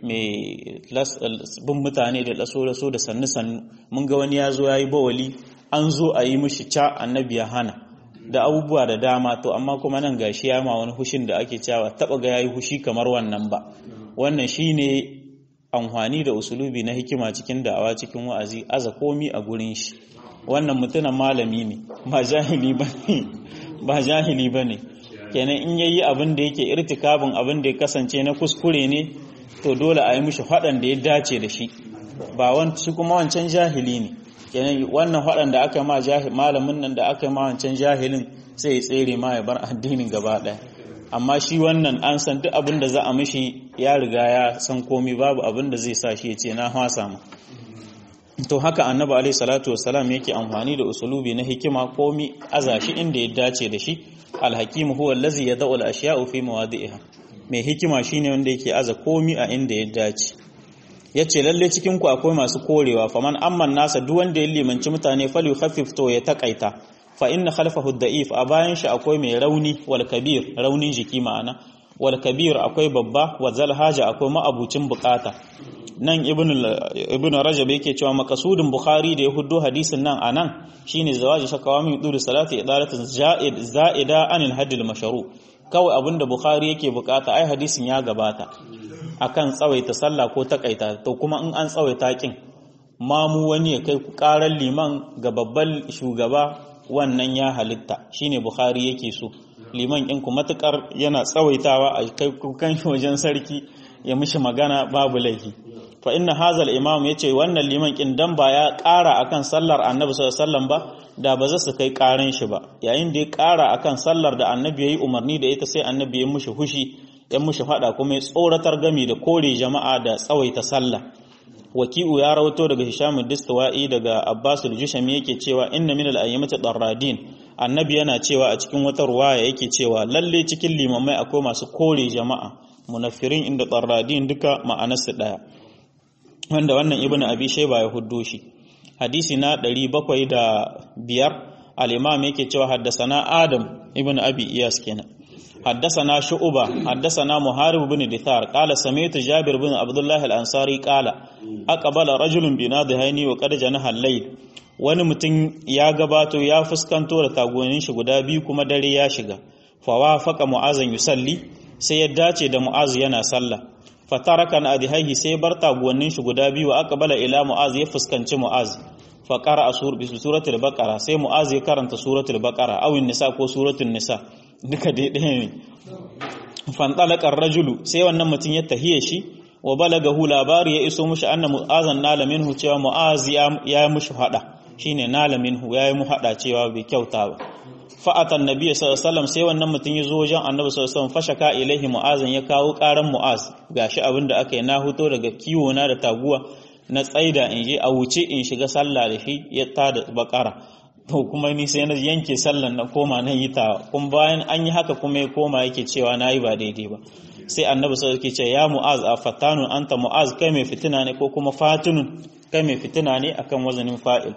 A: mai bin mutane da laso laso da sannu sannu mun ga wani ya zo ya yi bawali an zo a yi mishi ca annabi ya hana da abubuwa da dama to amma kuma nan gashi ya ma wani hushin da ake cewa taba ga yayi hushi kamar wannan ba wannan shine amfani da usulubi na hikima cikin da'awa cikin wa'azi aza komi a gurin shi wannan mutumin malami ne ba jahili bane ba jahili bane kenan in yayi abin da yake irtikabin abin da ya kasance na kuskure ne to dole a yi mishi faɗan da ya dace da shi ba wancan kuma wancan jahili ne kenan wannan waɗanda aka ma malamin nan da aka ma wancan jahilin sai ya tsere ma ya bar addinin gaba ɗaya amma shi wannan an san duk abin da za a mishi ya riga ya san komi babu abin da zai sa shi ya ce na hwasa ma to haka annabi alaihi salatu wassalam yake amfani da usulubi na hikima komi aza shi inda ya dace da shi alhakimu huwa allazi yad'u al-ashya'u fi mawadi'iha mai hikima shine wanda yake aza komi a inda ya dace ya ce lalle cikinku akwai masu korewa faman amman nasa duk wanda ya limanci mutane fali khafif to ya takaita fa inna khalfahu da'if a bayan shi akwai mai rauni wal kabir raunin jiki ma'ana wal kabir akwai babba wa zal haja akwai ma'abucin bukata nan ibn ibn rajab yake cewa makasudin bukhari da ya huddo hadisin nan anan shine zawaji shakawa min duri salati idalatin za'id za'ida anil hadil mashru kawai abinda bukhari yake bukata ai hadisin ya gabata akan tsawaita sallah ko takaita to kuma in an tsawaita kin mamu wani ya kai karar liman ga babban shugaba wannan ya halitta shine bukhari yake so liman in ku matukar yana tsawaitawa a kai kukan wajen sarki ya mishi magana babu laifi fa inna hazal imam yace wannan liman kin dan ba ya kara akan sallar annabi sallallahu alaihi wasallam ba da ba za su kai karan shi ba yayin da ya kara akan sallar da annabi yayi umarni da ita sai annabi ya mishi hushi ya mushi fada kuma ya tsoratar gami da kore jama'a da tsawaita sallah waki'u ya rawato daga hisham distawa'i daga abbas al-jushami yake cewa inna min al-ayyamati darradin annabi yana cewa a cikin wata ruwaya yake cewa lalle cikin limamai akwai masu kore jama'a munafirin inda darradin duka ma'anarsu daya wanda wannan ibnu abi shayba ya huddo shi hadisi na 705 al-imam yake cewa haddasana adam ibnu abi iyas kenan حدثنا شعبة حدثنا محارب بن دثار قال سمعت جابر بن عبد الله الأنصاري قال أقبل رجل بنادهيني وقد جنح الليل wani mutum ya gabato ya fuskanto da tagonin shi guda biyu kuma dare ya shiga fawa faka mu'azan yusalli sai ya dace da mu'az yana sallah fataraka na adihaihi sai bar tagonin shi guda biyu aqbala ila mu'az ya fuskanci mu'az fa qara'a suratul baqara sai mu'az ya karanta suratul baqara awin nisa ko suratul nisa duka dai ɗaya ne fantalakar rajulu sai wannan mutum ya tahiye shi wa balagahu labari ya iso mushi anna mu'azan nala minhu cewa mu'az ya yi mushi hada shine nala minhu ya yi mu hada cewa bai kyauta ba fa'atan nabi sallallahu alaihi wasallam sai wannan mutum ya zo wajen annabi sallallahu alaihi wasallam fashaka ilaihi mu'azan ya kawo karan mu'az gashi abin da aka yi na huto daga kiwo na da taguwa na tsaida in je a wuce in shiga sallah da shi ya tada bakara to kuma ni sai na yanke sallan na koma na yi ta kuma bayan an yi haka kuma ya koma yake cewa na yi ba daidai ba sai annabi sai yake ce ya mu'az a fatanun anta mu'az kai mai fitina ne ko kuma fatunun kai mai fitina ne akan wazanin fa'il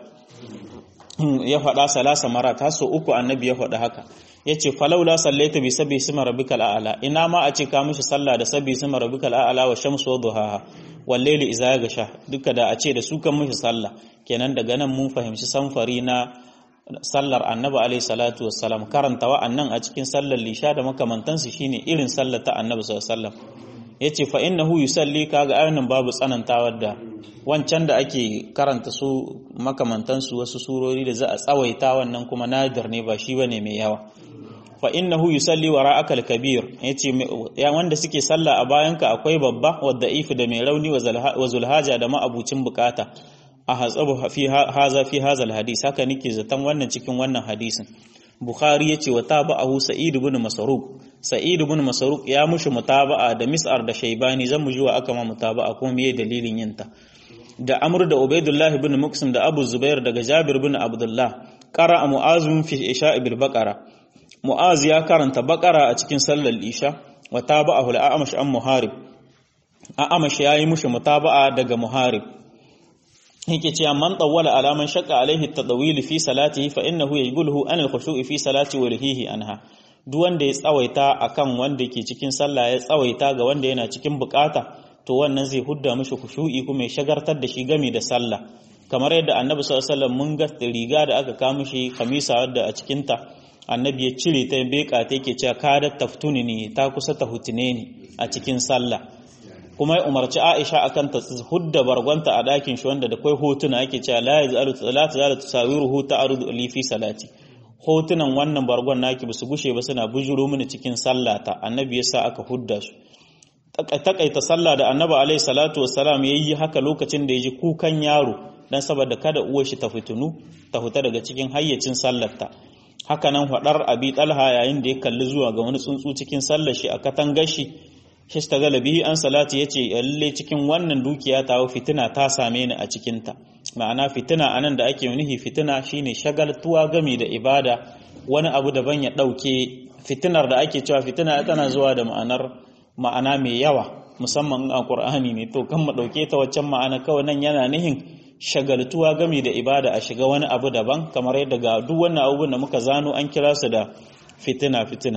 A: ya faɗa salasa mara ta so uku annabi ya faɗa haka ya ce falaula sallaita bi sabbi sima rabbikal a'la ina ma a ce ka mishi sallah da sabbi sima rabbikal a'la wa shamsu wa duhaha wallaili iza ga sha duka da a ce da su kan mishi sallah kenan daga nan mun fahimci samfari na sallar annabi alaihi salatu wassalam karanta wa'annan a cikin sallar lisha da makamantansu shine irin sallar ta annabi sallallahu alaihi wasallam yace fa innahu yusalli kaga ayonin babu tsanantawar da wancan da ake karanta su makamantansu wasu surori da za a tsawaita wannan kuma nadir ne ba shi bane mai yawa fa innahu yusalli wara'aka al-kabir yace ya wanda suke sallah a bayanka akwai babba wadda ifi da mai rauni wa zulhaja da ma'abucin bukata a hatsabu fi haza fi haza al-hadis haka nake zaton wannan cikin wannan hadisin bukhari yace wa tabahu sa'id ibn masruq sa'id ibn masruq ya mushi mutaba'a da mis'ar da shaybani zan muji wa aka ma mutaba'a kuma meye dalilin yinta da amr da ubaidullah ibn muqsim da abu zubair daga jabir ibn abdullah qara'a mu'azum fi isha'i bil baqara Mu'az ya karanta bakara a cikin sallar isha wa taba'ahu al-a'mash an muharib a'mash yayi mushi mutaba'a daga muharib yake cewa man tawwala alaman shaqqa alaihi at-tadawil fi salatihi fa innahu yajbuluhu an al-khushu'i fi salati wa rihihi anha duk wanda ya tsawaita akan wanda ke cikin sallah ya tsawaita ga wanda yana cikin bukata to wannan zai hudda mishi khushu'i kuma ya shagartar da shi game da sallah kamar yadda annabi sallallahu alaihi wasallam mun ga riga da aka kawo mishi kamisa wadda a cikin ta annabi ya cire ta beka ta yake cewa kada taftuni ne ta kusa ta hutune ne a cikin sallah kuma ya umarci Aisha akan ta hudda bargonta a dakin shi wanda da kai hotuna yake cewa la yazalu salatu zala tusawiruhu ta'rudu li fi salati hotunan wannan bargon naki basu gushe ba suna bujuro mini cikin sallata annabi yasa aka hudda su takaita sallah da annabi alaihi salatu wassalam yayi haka lokacin da yaji kukan yaro dan saboda kada uwar shi ta fitunu ta huta daga cikin hayyacin sallarta haka nan faɗar abi talha yayin da ya kalli zuwa ga wani tsuntsu cikin sallar shi a katangar shi shi ta galabi an salati ya ce lalle cikin wannan dukiya ta fitina ta same ni a cikinta ma'ana fitina anan da ake nuhi fitina shine shagaltuwa gami da ibada wani abu daban ya ɗauke fitinar da ake cewa fitina tana zuwa da ma'anar ma'ana mai yawa musamman a Qur'ani ne to kan mu ɗauke ta waccan ma'ana kawai nan yana nihin shagaltuwa gami da ibada a shiga wani abu daban kamar yadda ga duk wannan abubuwan da muka zano an kira su da fitina fitina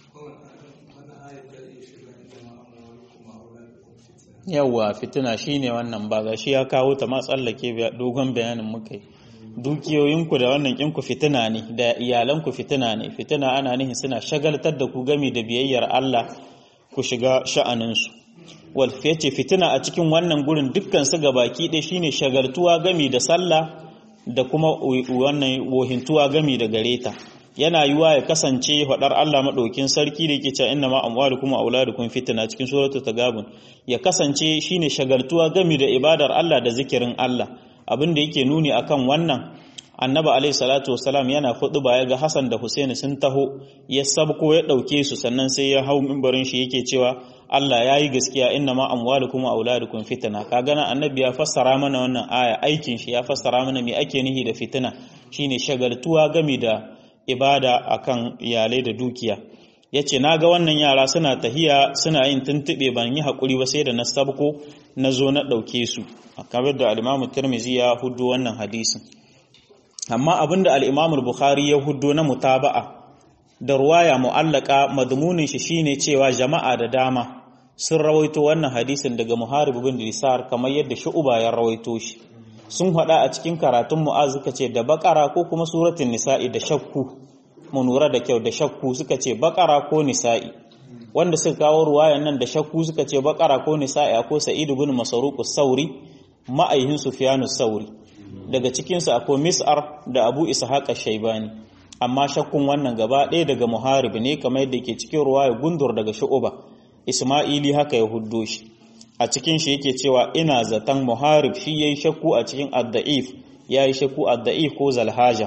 A: yawwa fitina shine wannan ba ga shi ya kawo ta ma tsallake dogon bayanin muka yi dukiyoyinku da wannan kinku fitina ne da iyalanku fitina ne fitina ana nihin suna shagaltar da ku gami da biyayyar Allah ku shiga sha'aninsu wal ce fitina a cikin wannan gurin dukkan su gabaki ɗaya shine shagaltuwa gami da sallah da kuma wannan wohintuwa gami da gareta yana yiwa ya kasance faɗar Allah maɗaukin sarki da yake cewa inna ma amwalukum wa auladukum fitna cikin suratul tagabun ya kasance shine shagaltuwa gami da ibadar Allah da zikirin Allah abin da yake nuni akan wannan annabi alaihi salatu wasalam yana ba ya ga Hassan da Husaini sun taho ya sabko ya ɗauke su sannan sai ya hau mimbarin shi yake cewa Allah ya yi gaskiya inna ma amwalukum wa auladukum fitna ka gana annabi ya fassara mana wannan aya aikin shi ya fassara mana me ake nihi da fitina shine shagaltuwa gami da ibada akan iyalai da dukiya yace naga wannan yara suna tahiya suna yin tuntube ban yi hakuri ba sai da na sabko na zo na ɗauke su kamar da al-Imam Tirmidhi ya hudu wannan hadisin amma abinda al-Imam Bukhari ya hudu na mutaba'a da ruwaya mu'allaka madmunin shi shine cewa jama'a da dama sun rawaito wannan hadisin daga Muharib bin Disar kamar yadda Shu'ba ya rawaito shi sun hada a cikin karatun Mu'az suka ce da Bakara ko kuma suratul Nisa'i da shakku mu lura da kyau da shakku suka ce Bakara ko Nisa'i wanda suka kawo ruwayan nan da shakku suka ce Bakara ko Nisa'i ko Sa'id bin Masruq sauri ma'aihin Sufyan sauri daga cikin su akwai Mis'ar da Abu Ishaq shaibani amma shakkun wannan gaba ɗaya daga Muharib ne kamar yadda ke cikin ruwaya gundur daga Shu'ba Isma'ili haka ya huddo shi a cikin shi yake cewa ina zaton muharib shi yayi shakku a cikin ad-da'if yayi shakku ad-da'if ko zalhaja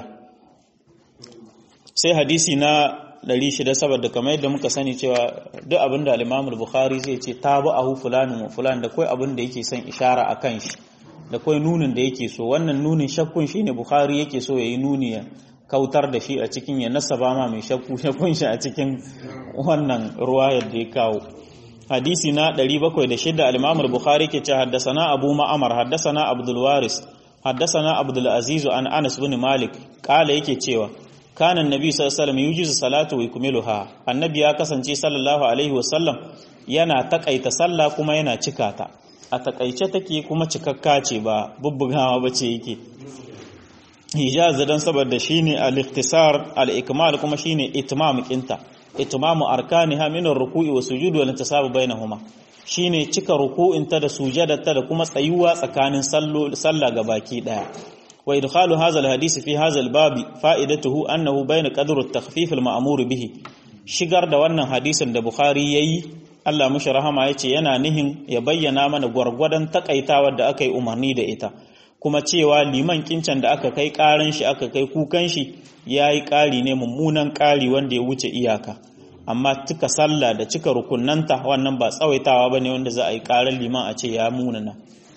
A: sai hadisi na 600 saboda kamar yadda muka sani cewa duk abinda al-Imam al-Bukhari zai ce tabi'ahu fulanun wa fulan da kai abin da yake son ishara akan shi da kai nunin da yake so wannan nunin shakkun shine Bukhari yake so yayi nuni ya kautar da shi a cikin ya nasaba ma mai shakku shakkun shi a cikin wannan ruwayar da ya kawo hadisi na 706 al-Imam al-Bukhari ke ce haddathana Abu Ma'mar haddathana Abdul Waris haddathana Abdul Aziz an Anas bin Malik kala yake cewa kana annabi sallallahu alaihi wasallam yujizu salatu wa yukmiluha annabi ya kasance sallallahu alaihi wasallam yana takaita sallah kuma yana cika ta a takaice take kuma cikakka ce ba bubbugawa bace yake ijaza dan saboda shine al-ikhtisar al-ikmal kuma shine itmam kinta itmamu arkaniha min ar-ruku'i wa sujudi wal intisabu bainahuma shine cika ruku'inta da sujadarta da kuma tsayuwa tsakanin sallah gabaki daya wa idkhalu hadha al-hadith fi hadha al-bab fa'idatuhu annahu bayna qadru at-takhfif al-ma'mur bihi shigar da wannan hadisin da bukhari yayi Allah mushi rahama yace yana nihin ya bayyana mana gwargwadon takaitawar da aka yi umarni da ita kuma cewa liman kincan da aka kai karan shi aka kai kukan shi yayi kari ne mummunan kari wanda ya wuce iyaka amma cika sallah da cika rukunanta wannan ba tsawaitawa ba ne wanda za a yi ƙarar liman a ce ya munana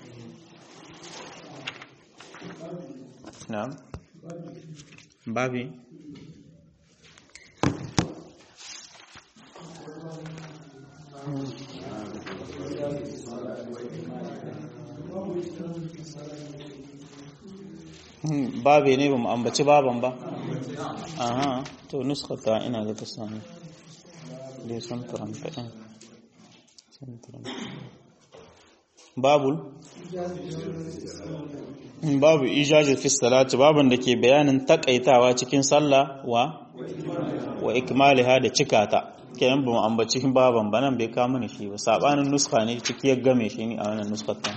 A: babi babi ne ba mu ambaci baban ba aha to nuskata ina ga ta sami dai sun turanta ɗin babul babu ijazin fi salati babun da ke bayanin takaitawa cikin sallah wa wa ikmaliha da cikata kenan ba mu ambaci baban ba nan bai kama ni shi ba sabanin nuska ne ciki ya game shi ni a wannan nuskar ta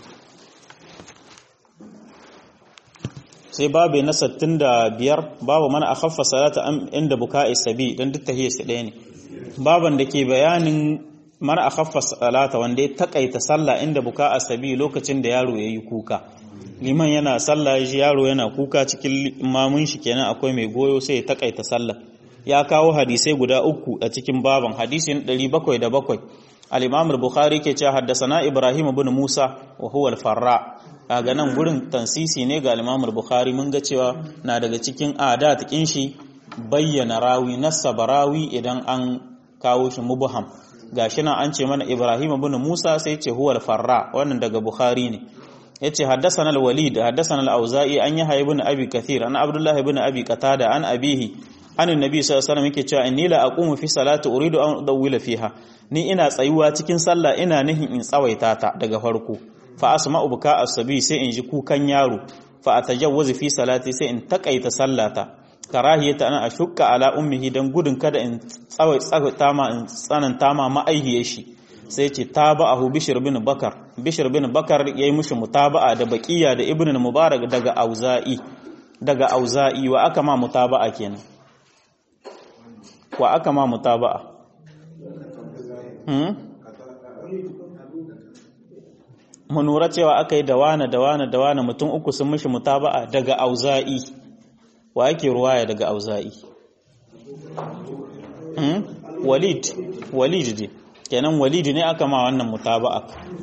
A: sai babu na 65 babu mana akhaffa salata inda buka'i sabi dan duk tahiyya su ɗaya ne baban da ke bayanin mara a khaffa salata wanda ya takaita sallah inda buka a sabi lokacin da yaro ya yi kuka liman yana sallah shi yaro yana kuka cikin mamun shi kenan akwai mai goyo sai ya takaita sallah ya kawo hadisai guda uku a cikin baban hadisi na 707 al-imam al-bukhari ke cewa haddasana ibrahim ibn musa wa huwa al-farra kaga nan gurin tansisi ne ga al-imam al-bukhari mun ga cewa na daga cikin adat kin shi bayyana rawi nasaba rawi idan an kawo shi mubham gashi nan an ce mana Ibrahim ibn Musa sai ce huwa al-Farra wannan daga Bukhari ne yace haddathana al-Walid haddathana al-Auza'i an yahya ibn Abi Kathir an Abdullah ibn Abi Qatada an abihi an annabi sallallahu alaihi wasallam yake cewa inni la aqumu fi salati uridu an udawwila fiha ni ina tsayuwa cikin sallah ina nihin in tsawaita ta daga farko fa asma'u buka as-sabi sai in ji kukan yaro fa atajawwazu fi salati sai in takaita sallata karahiyata ana ashukka ala ummihi dan gudun kada in tsawai tsawata ma in tsananta ma ma'aihiyar shi sai ce taba'ahu bishr bin bakar bishr bin bakar yayi mushi mutaba'a da baqiya da ibnu mubarak daga auza'i daga auza'i wa aka ma mutaba'a kenan wa aka ma mutaba'a hmm mu nura cewa aka yi da wane da wane da wane mutum uku sun mishi mutaba'a daga auza'i wa yake ruwaya daga auza'i hmm? walid walid ne kenan walid ne aka ma wannan mutaba'a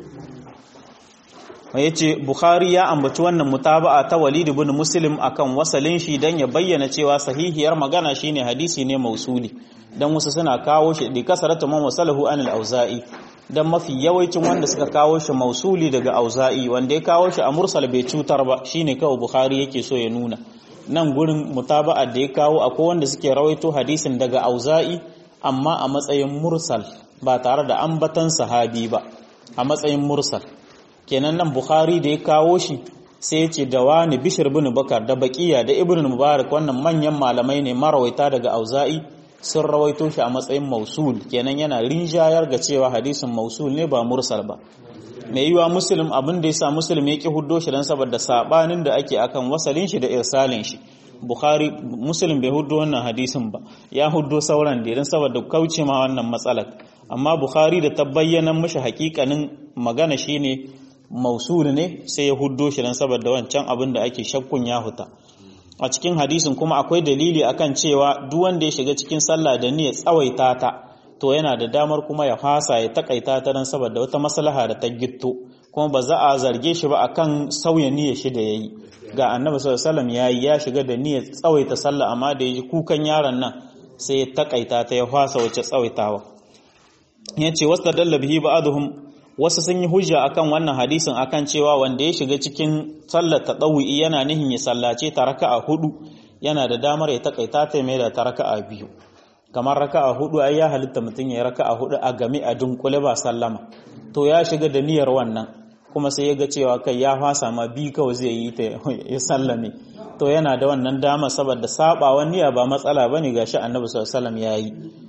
A: ya ce bukhari ya ambaci wannan mutaba'a ta walid ibn muslim akan wasalin shi don ya bayyana cewa sahihiyar magana shine hadisi ne mausuli don wasu suna kawo shi da kasarata man wasalahu anil auza'i don mafi yawancin wanda suka kawo shi mausuli daga auza'i wanda ya kawo shi a mursal bai cutar ba shine kawai bukhari yake so ya nuna nan gurin mutaba'a da ya kawo akwai wanda suke rawaito hadisin daga auza'i amma a matsayin mursal ba tare da ambatan sahabi ba a matsayin mursal kenan nan bukhari da ya kawo shi sai ya ce da wani bishir bin bakar da baqiya da ibn mubarak wannan manyan malamai ne marawaita daga auza'i sun rawaito shi a matsayin mausul kenan yana rinjayar ga cewa hadisin mausul ne ba mursal ba mai yiwa muslim abin da yasa muslim ya ki huddo shi dan saboda sabanin da ake akan wasalin shi da irsalin shi bukhari muslim bai huddo wannan hadisin ba ya huddo sauran da dan saboda kauce ma wannan matsalar amma bukhari da ta bayyana mishi hakikanin magana shine mausul ne sai ya huddo shi dan saboda wancan abin da ake shakkun ya huta a cikin hadisin kuma akwai dalili akan cewa duk wanda ya shiga cikin sallah da niyyar tsawaita ta to yana da damar kuma ya fasa ya takaita ta dan saboda wata maslaha da ta gitto kuma ba za a zarge shi ba akan sauya niyyar shi da yayi ga annabi sallallahu alaihi wasallam yayi ya shiga da niyyar tsawaita sallah amma da yaji kukan yaron nan sai ya takaita ta ya fasa wace tsawaitawa yace wastadalla bihi ba'dhum wasu sun yi hujja akan wannan hadisin akan cewa wanda ya shiga cikin sallar tadawwi yana nihin ya sallace ta raka'a hudu yana da damar ya takaita ta mai da ta raka'a biyu kamar raka'a hudu ai ya halitta mutum ya raka'a hudu a game a dunkule ba sallama to ya shiga da niyyar wannan kuma sai ya ga cewa kai ya fasa ma bi kawai zai yi ta ya sallame to yana da wannan dama saboda sabawan niyya ba matsala bane gashi annabi sallallahu alaihi wasallam yayi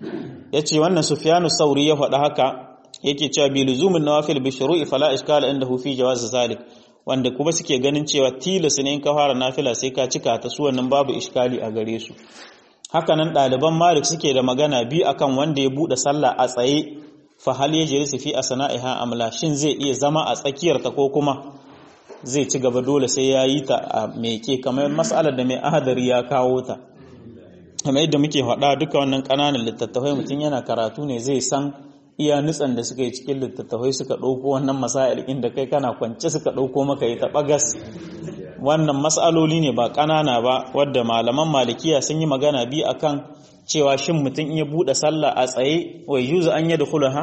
A: yace wannan sufyanu sauri ya faɗa haka yake cewa bi luzumin nawafil bi shuru'i fala iskala indahu fi jawaz zalik wanda kuma suke ganin cewa tilas ne in ka fara nafila sai ka cika ta su wannan babu iskali a gare su haka nan ɗaliban malik suke da magana bi akan wanda ya buɗe sallah a tsaye fa hal yajlisu fi asna'iha amla shin zai iya zama a tsakiyar ta ko kuma zai ci gaba dole sai ya yi ta a meke kamar mas'alar da mai ahadari ya kawo ta kamar yadda muke faɗa duka wannan ƙananan littattafai mutum yana karatu ne zai san iya nutsan da suka yi cikin littattafai suka ɗauko wannan masail inda kai kana kwance suka ɗauko maka yi ta ɓagas wannan matsaloli ne ba ƙanana ba wadda malaman malikiya sun yi magana bi akan cewa shin mutum iya buɗe sallah a tsaye wai yuzu an yi da kulaha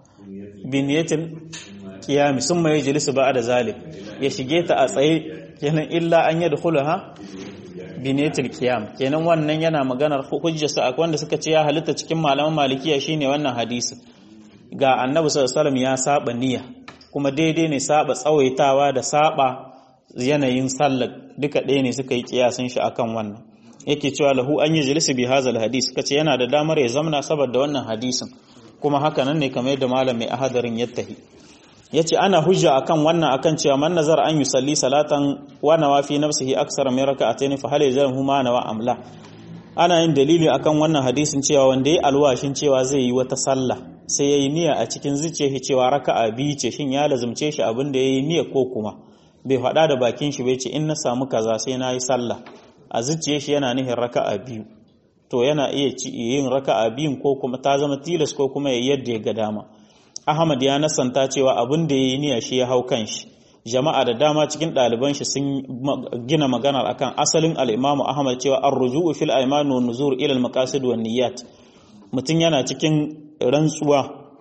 A: biniyatin kiyami sun mai jilisu ba da zalik ya shige ta a tsaye kenan illa an yi da kulaha biniyatil kiyam kenan wannan yana maganar hujjarsa a wanda suka ce ya halitta cikin malaman malikiya shine wannan hadisi ga annabi sallallahu ya saba niyya kuma daidai ne saba tsawaitawa da saba yanayin sallar duka ɗaya ne suka yi kiyasin shi akan wannan yake cewa lahu an yi jilisi bi hazal hadis kace yana da damar ya zamna saboda wannan hadisin kuma haka nan ne kamar yadda malam mai ahadarin ya tahi yace ana hujja akan wannan akan cewa man nazar an yusalli salatan wa nawa fi nafsihi aksara min raka'atayn fa hal yalzamu ma nawa amla ana yin dalili akan wannan hadisin cewa wanda ya alwashin cewa zai yi wata sallah sai yayi niyya a cikin zuciyarsa cewa raka'a biyu ce shin ya lazumce shi abin da yayi niyya ko kuma bai faɗa da bakin shi bai ce in na samu kaza sai na yi sallah a zuciyar shi yana nihin raka'a biyu to yana iya yin raka'a biyun ko kuma ta zama tilas ko kuma ya yadda ya ga dama Ahmad ya nasanta cewa abin da yayi niyya shi ya hau kan shi jama'a da dama cikin ɗaliban shi sun gina maganar akan asalin al-Imam Ahmad cewa ar-ruju'u fil ayman wa nuzur ila al-maqasid wan niyyat mutum yana cikin rantsuwa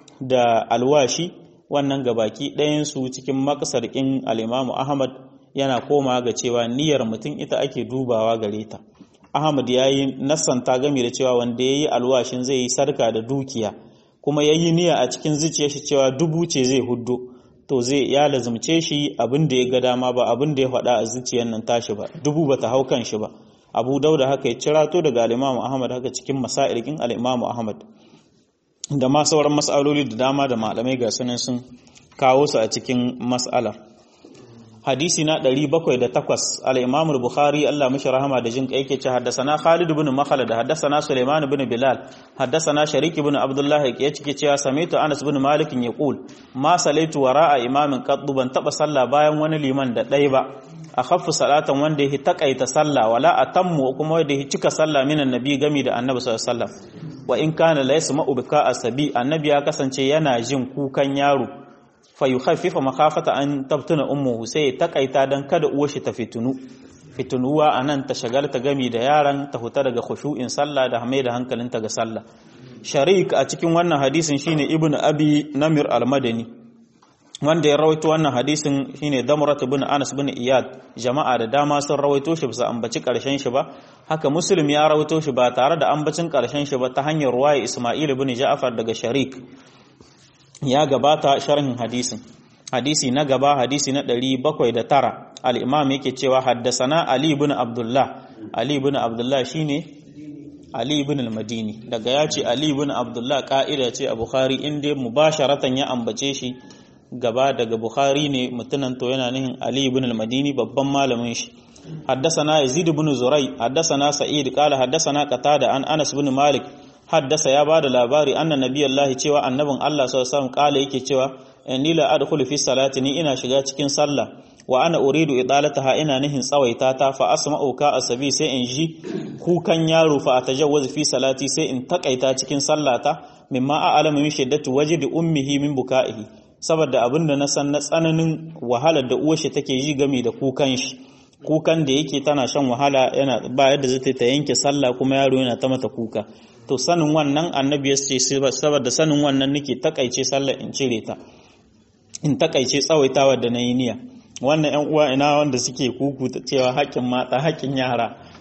A: da alwashi wannan gabaki ɗayan su cikin makasarkin al-Imam Ahmad yana koma ga cewa niyyar mutum ita ake dubawa gare ta Ahmad ya yi nassanta game da cewa wanda ya yi alwashin zai yi sarka da dukiya kuma ya yi niyya a cikin zuciya shi cewa dubu ce zai huddo to zai ya lazumce shi abin da ya ga dama ba abin da ya faɗa a zuciyar nan tashi ba dubu ba ta hau kan shi ba abu dauda haka ya cirato daga al'imamu ahmad haka cikin masailikin al'imamu ahmad da ma sauran mas'aloli da dama da malamai ga sunan sun kawo su a cikin mas'alar hadisi na 708 al-Imam al-Bukhari Allah mishi rahama da jin kai yake ce haddathana Khalid ibn Makhlad haddathana Sulaiman ibn Bilal haddathana Sharik ibn Abdullah yake cike cewa samitu Anas ibn Malik yaqul ma salaitu wara'a imamin qaddu ban taba sallah bayan wani liman da dai ba akhaffu salatan wanda yake takaita sallah wala atammu kuma wanda yake cika sallah minan nabi gami da annabi sallallahu alaihi wasallam wa in kana la yasma'u bika asabi annabi ya kasance yana jin kukan yaro fayukhaffifa makhafata an tabtuna ummuhu sai takaita dan kada uwar shi ta fitunu fitunuwa anan ta shagalta gami da yaran ta huta daga khushu'in sallah da mai da hankalinta ga sallah sharik a cikin wannan hadisin shine ibnu abi namir al-madani wanda ya rawaito wannan hadisin shine damrat ibn anas ibn iyad jama'a da dama sun rawaito shi bisa ambaci karshen shi ba haka muslim ya rawaito shi ba tare da ambacin karshen shi ba ta hanyar ruwaya isma'il ibn ja'far daga sharik ya gabata sharhin hadisin hadisi na gaba hadisi na 709 al-imam yake cewa haddasana ali ibn abdullah ali ibn abdullah shine ali ibn al-madini daga ya ce ali ibn abdullah ka'ida ce a bukhari inda mubasharatan ya ambace shi gaba daga bukhari ne mutunan to yana nihin ali ibn al-madini babban malamin shi haddasana yazid ibn zurai haddasana sa'id qala haddasana qatada an anas ibn malik haddasa ya bada labari anna nabiyallahi cewa annabin Allah sallallahu alaihi wasallam kala yake cewa inni la adkhulu fi salati ni ina shiga cikin sallah wa ana uridu idalataha ina nihin tsawaita ta fa asma'u ka asabi sai in ji kukan yaro fa atajawwaz fi salati sai in takaita cikin sallata mimma a'lamu min shiddati wajdi ummihi min buka'ihi saboda abinda na san na tsananin wahalar da uwar shi take ji game da kukan shi kukan da yake tana shan wahala yana ba yadda zai ta yanke sallah kuma yaro yana ta mata kuka to sanin wannan annabi ya ce saboda sanin wannan nake takaice sallah in cire ta in takaice tsawaitawa da nayi niyya wannan ƴan uwa ina wanda suke kuku ta cewa haƙƙin mata haƙƙin yara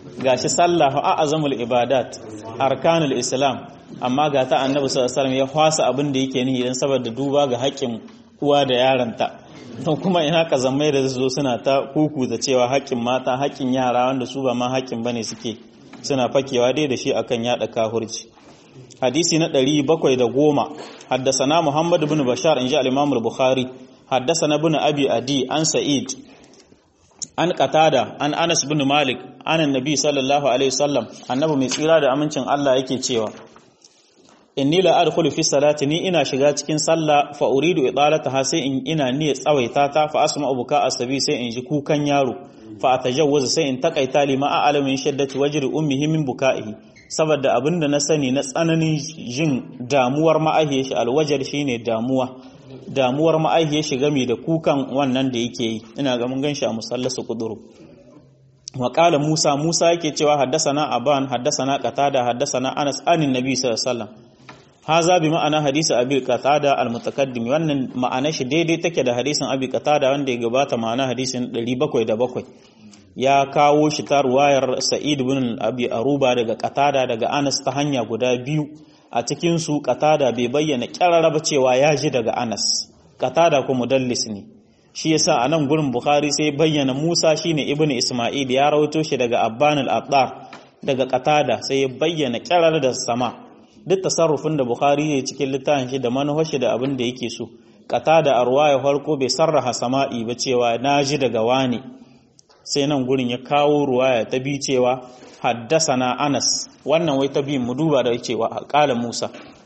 A: gashi sallah a azamul ibadat arkanul islam amma ga ta annabi sallallahu alaihi ya hwasa abin da yake nihi dan saboda duba ga haƙƙin uwa da yaranta don kuma ina kazammai da zo suna ta kuku da cewa haƙƙin mata haƙƙin yara wanda su ba ma haƙƙin bane suke suna fakewa dai da shi akan yada kahurci hadisi na 710 haddasana muhammad ibn bashar inji al-imam al-bukhari haddasana ibn abi adi an sa'id an qatada an anas ibn malik an annabi sallallahu alaihi wasallam annabi mai tsira da amincin Allah yake cewa inni la adkhulu fi salati ni ina shiga cikin sallah fa uridu idalataha sai in ina niyyar tsawaita ta fa asma abuka asabi sai in ji kukan yaro fa atajawwaza sai in takaita lima a'lamu min shaddati wajri ummihi min buka'ihi saboda abinda na sani na tsananin jin damuwar ma'ahiyar shi alwajar shine damuwa damuwar ma'ahiyar shi game da kukan wannan da yake yi ina ga mun ganshi a musallasu kuduru wa qala musa musa yake cewa haddasana aban haddasana qatada haddasana anas anin nabi sallallahu alaihi wasallam haza bi ma'ana hadisi abi qatada al-mutaqaddim wannan ma'ana shi daidai take da hadisin abi qatada wanda ya gabata ma'ana hadisin 707 ya kawo shi ta ruwayar sa'id ibn abi aruba daga qatada daga anas ta hanya guda biyu a cikin su qatada bai bayyana kyararraba cewa ya ji daga anas qatada ko mudallis ne shi yasa a nan gurin bukhari sai bayyana musa shine ibn isma'il ya rawaito shi daga abban al-attar daga qatada sai ya bayyana kyarar da sama duk tasarrufin da Bukhari ne cikin littafin shi da manufar shi da abin da yake so kata da arwaya farko bai sarraha sama'i ba cewa naji daga wani sai nan gurin ya kawo ruwaya ta bi cewa haddasana Anas wannan wai ta bi mu duba da cewa qala Musa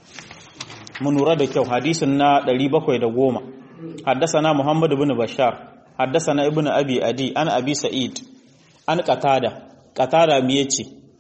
A: mu nura da kyau hadisin na 710 haddasana Muhammad ibn Bashar haddasana ibn Abi Adi an Abi Sa'id an qatada qatada me yace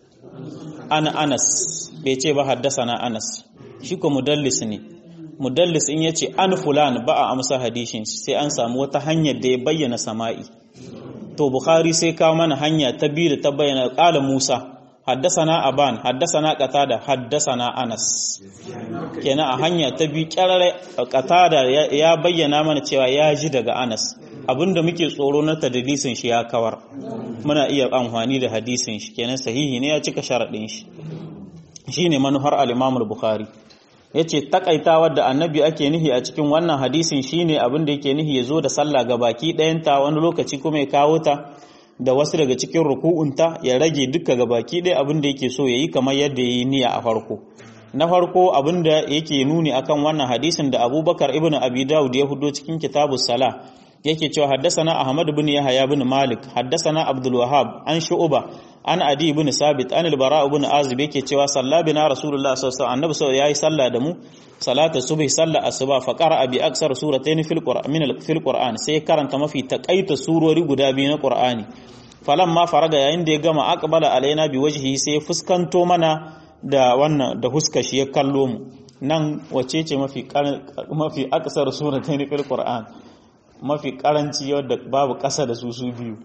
A: an Anas bai ce ba haddasa na Anas shi ko mudallis ne mudallis in yace an fulan ba a amsa hadishin sai an samu wata hanyar da ya bayyana sama'i to bukhari sai kawo mana hanya ta biyu da ta bayyana qala Musa haddasana aban haddasana qatada haddasana Anas kenan a hanya ta biyu kyarare qatada ya bayyana mana cewa ya ji daga Anas abinda muke tsoro na tadlisin shi ya kawar muna iya amfani da hadisin shi kenan sahihi ne ya cika sharadin shi shine manufar al-Imam al-Bukhari yace takaitawar da annabi ake nihi a cikin wannan hadisin shine abin da yake nihi yazo da sallah ga baki ɗayanta wani lokaci kuma ya kawo ta da wasu daga cikin ruku'unta ya rage duka ga baki ɗaya abin da yake so yayi kamar yadda yayi niyya a farko na farko abin da yake nuni akan wannan hadisin da Abubakar ibn Abi Dawud ya hudo cikin kitabus salah yake cewa haddasana Ahmad ibn Yahya ibn Malik haddasana Abdul Wahhab an Shu'ba an Adi ibn Sabit an al-Bara ibn Azib yake cewa salla bina Rasulullah sallallahu alaihi wasallam annabi sallallahu yayi salla da mu salatu subhi salla asuba fa qara'a bi aksar suratayn fil Qur'an min fil Qur'an sai karanta mafi takaita surori guda biyu na Qur'ani falamma faraga yayin da ya gama aqbala alaina bi wajhihi sai fuskanto mana da wannan da huska shi ya kallo mu nan wace ce mafi mafi aksar suratayn fil Qur'an mafi karanci wadda babu ƙasa da su su biyu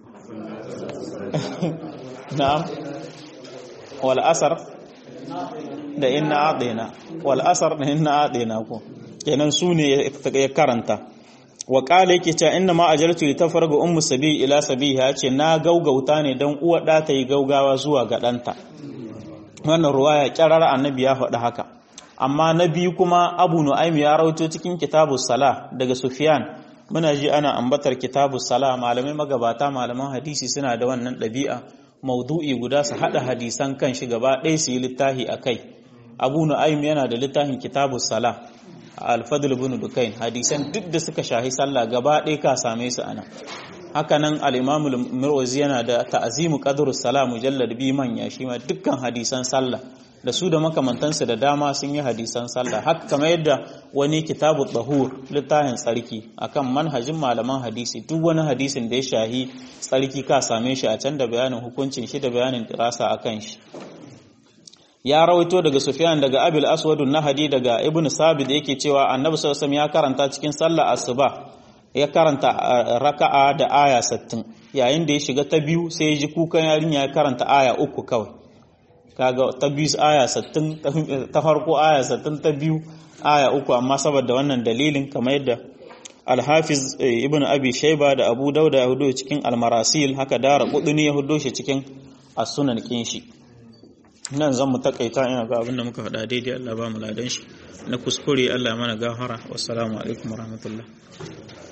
A: na'am wal asar da inna adina wal asar da inna adina ko kenan su ne ya karanta wa qala yake cewa inna ma ajaltu li tafarga ummu sabi ila sabiha ce na gaugauta ne dan uwa da ta yi gaugawa zuwa ga danta wannan ruwaya kyarar annabi ya faɗi haka amma na biyu kuma abu nu'aym ya rawaito cikin kitabus sala daga sufyan muna ji ana ambatar kitabu sala malamai magabata malaman hadisi suna da wannan ɗabi'a maudu'i guda su haɗa hadisan kan shi gaba ɗaya su yi littafi a kai abu nu'aym yana da littafin kitabu sala a alfadul bin dukain hadisan duk da suka shahi sallah gaba ɗaya ka same su ana haka nan al-imam al-mirwazi yana da ta'zimu qadrus sala mujallad bi manya shi ma dukkan hadisan sallah da su da makamantansu da dama sun yi hadisan sallah haka kamar yadda wani kitabu tsahur littafin tsarki akan manhajin malaman hadisi duk wani hadisin da ya shahi tsarki ka same shi a can da bayanin hukuncin shi da bayanin dirasa akan shi ya rawaito daga sufyan daga abil aswadun nahadi daga ibnu sabit yake cewa annabi sallallahu alaihi ya karanta cikin sallah asuba ya karanta raka'a da aya 60 yayin da ya shiga ta biyu sai ya ji kukan yarinya ya karanta aya uku kawai kaga ta biyu aya 60 ta farko aya 60 ta biyu aya uku amma saboda wannan dalilin kamar yadda Al-Hafiz Ibn Abi Shayba da Abu Dauda ya hudo cikin Al-Marasil haka Dara Qudni ya hudo shi cikin a sunan kin shi nan zan mu takaita ina ga abin da muka faɗa daidai Allah ba mu ladan shi na kuskure Allah mana gafara wassalamu alaikum warahmatullahi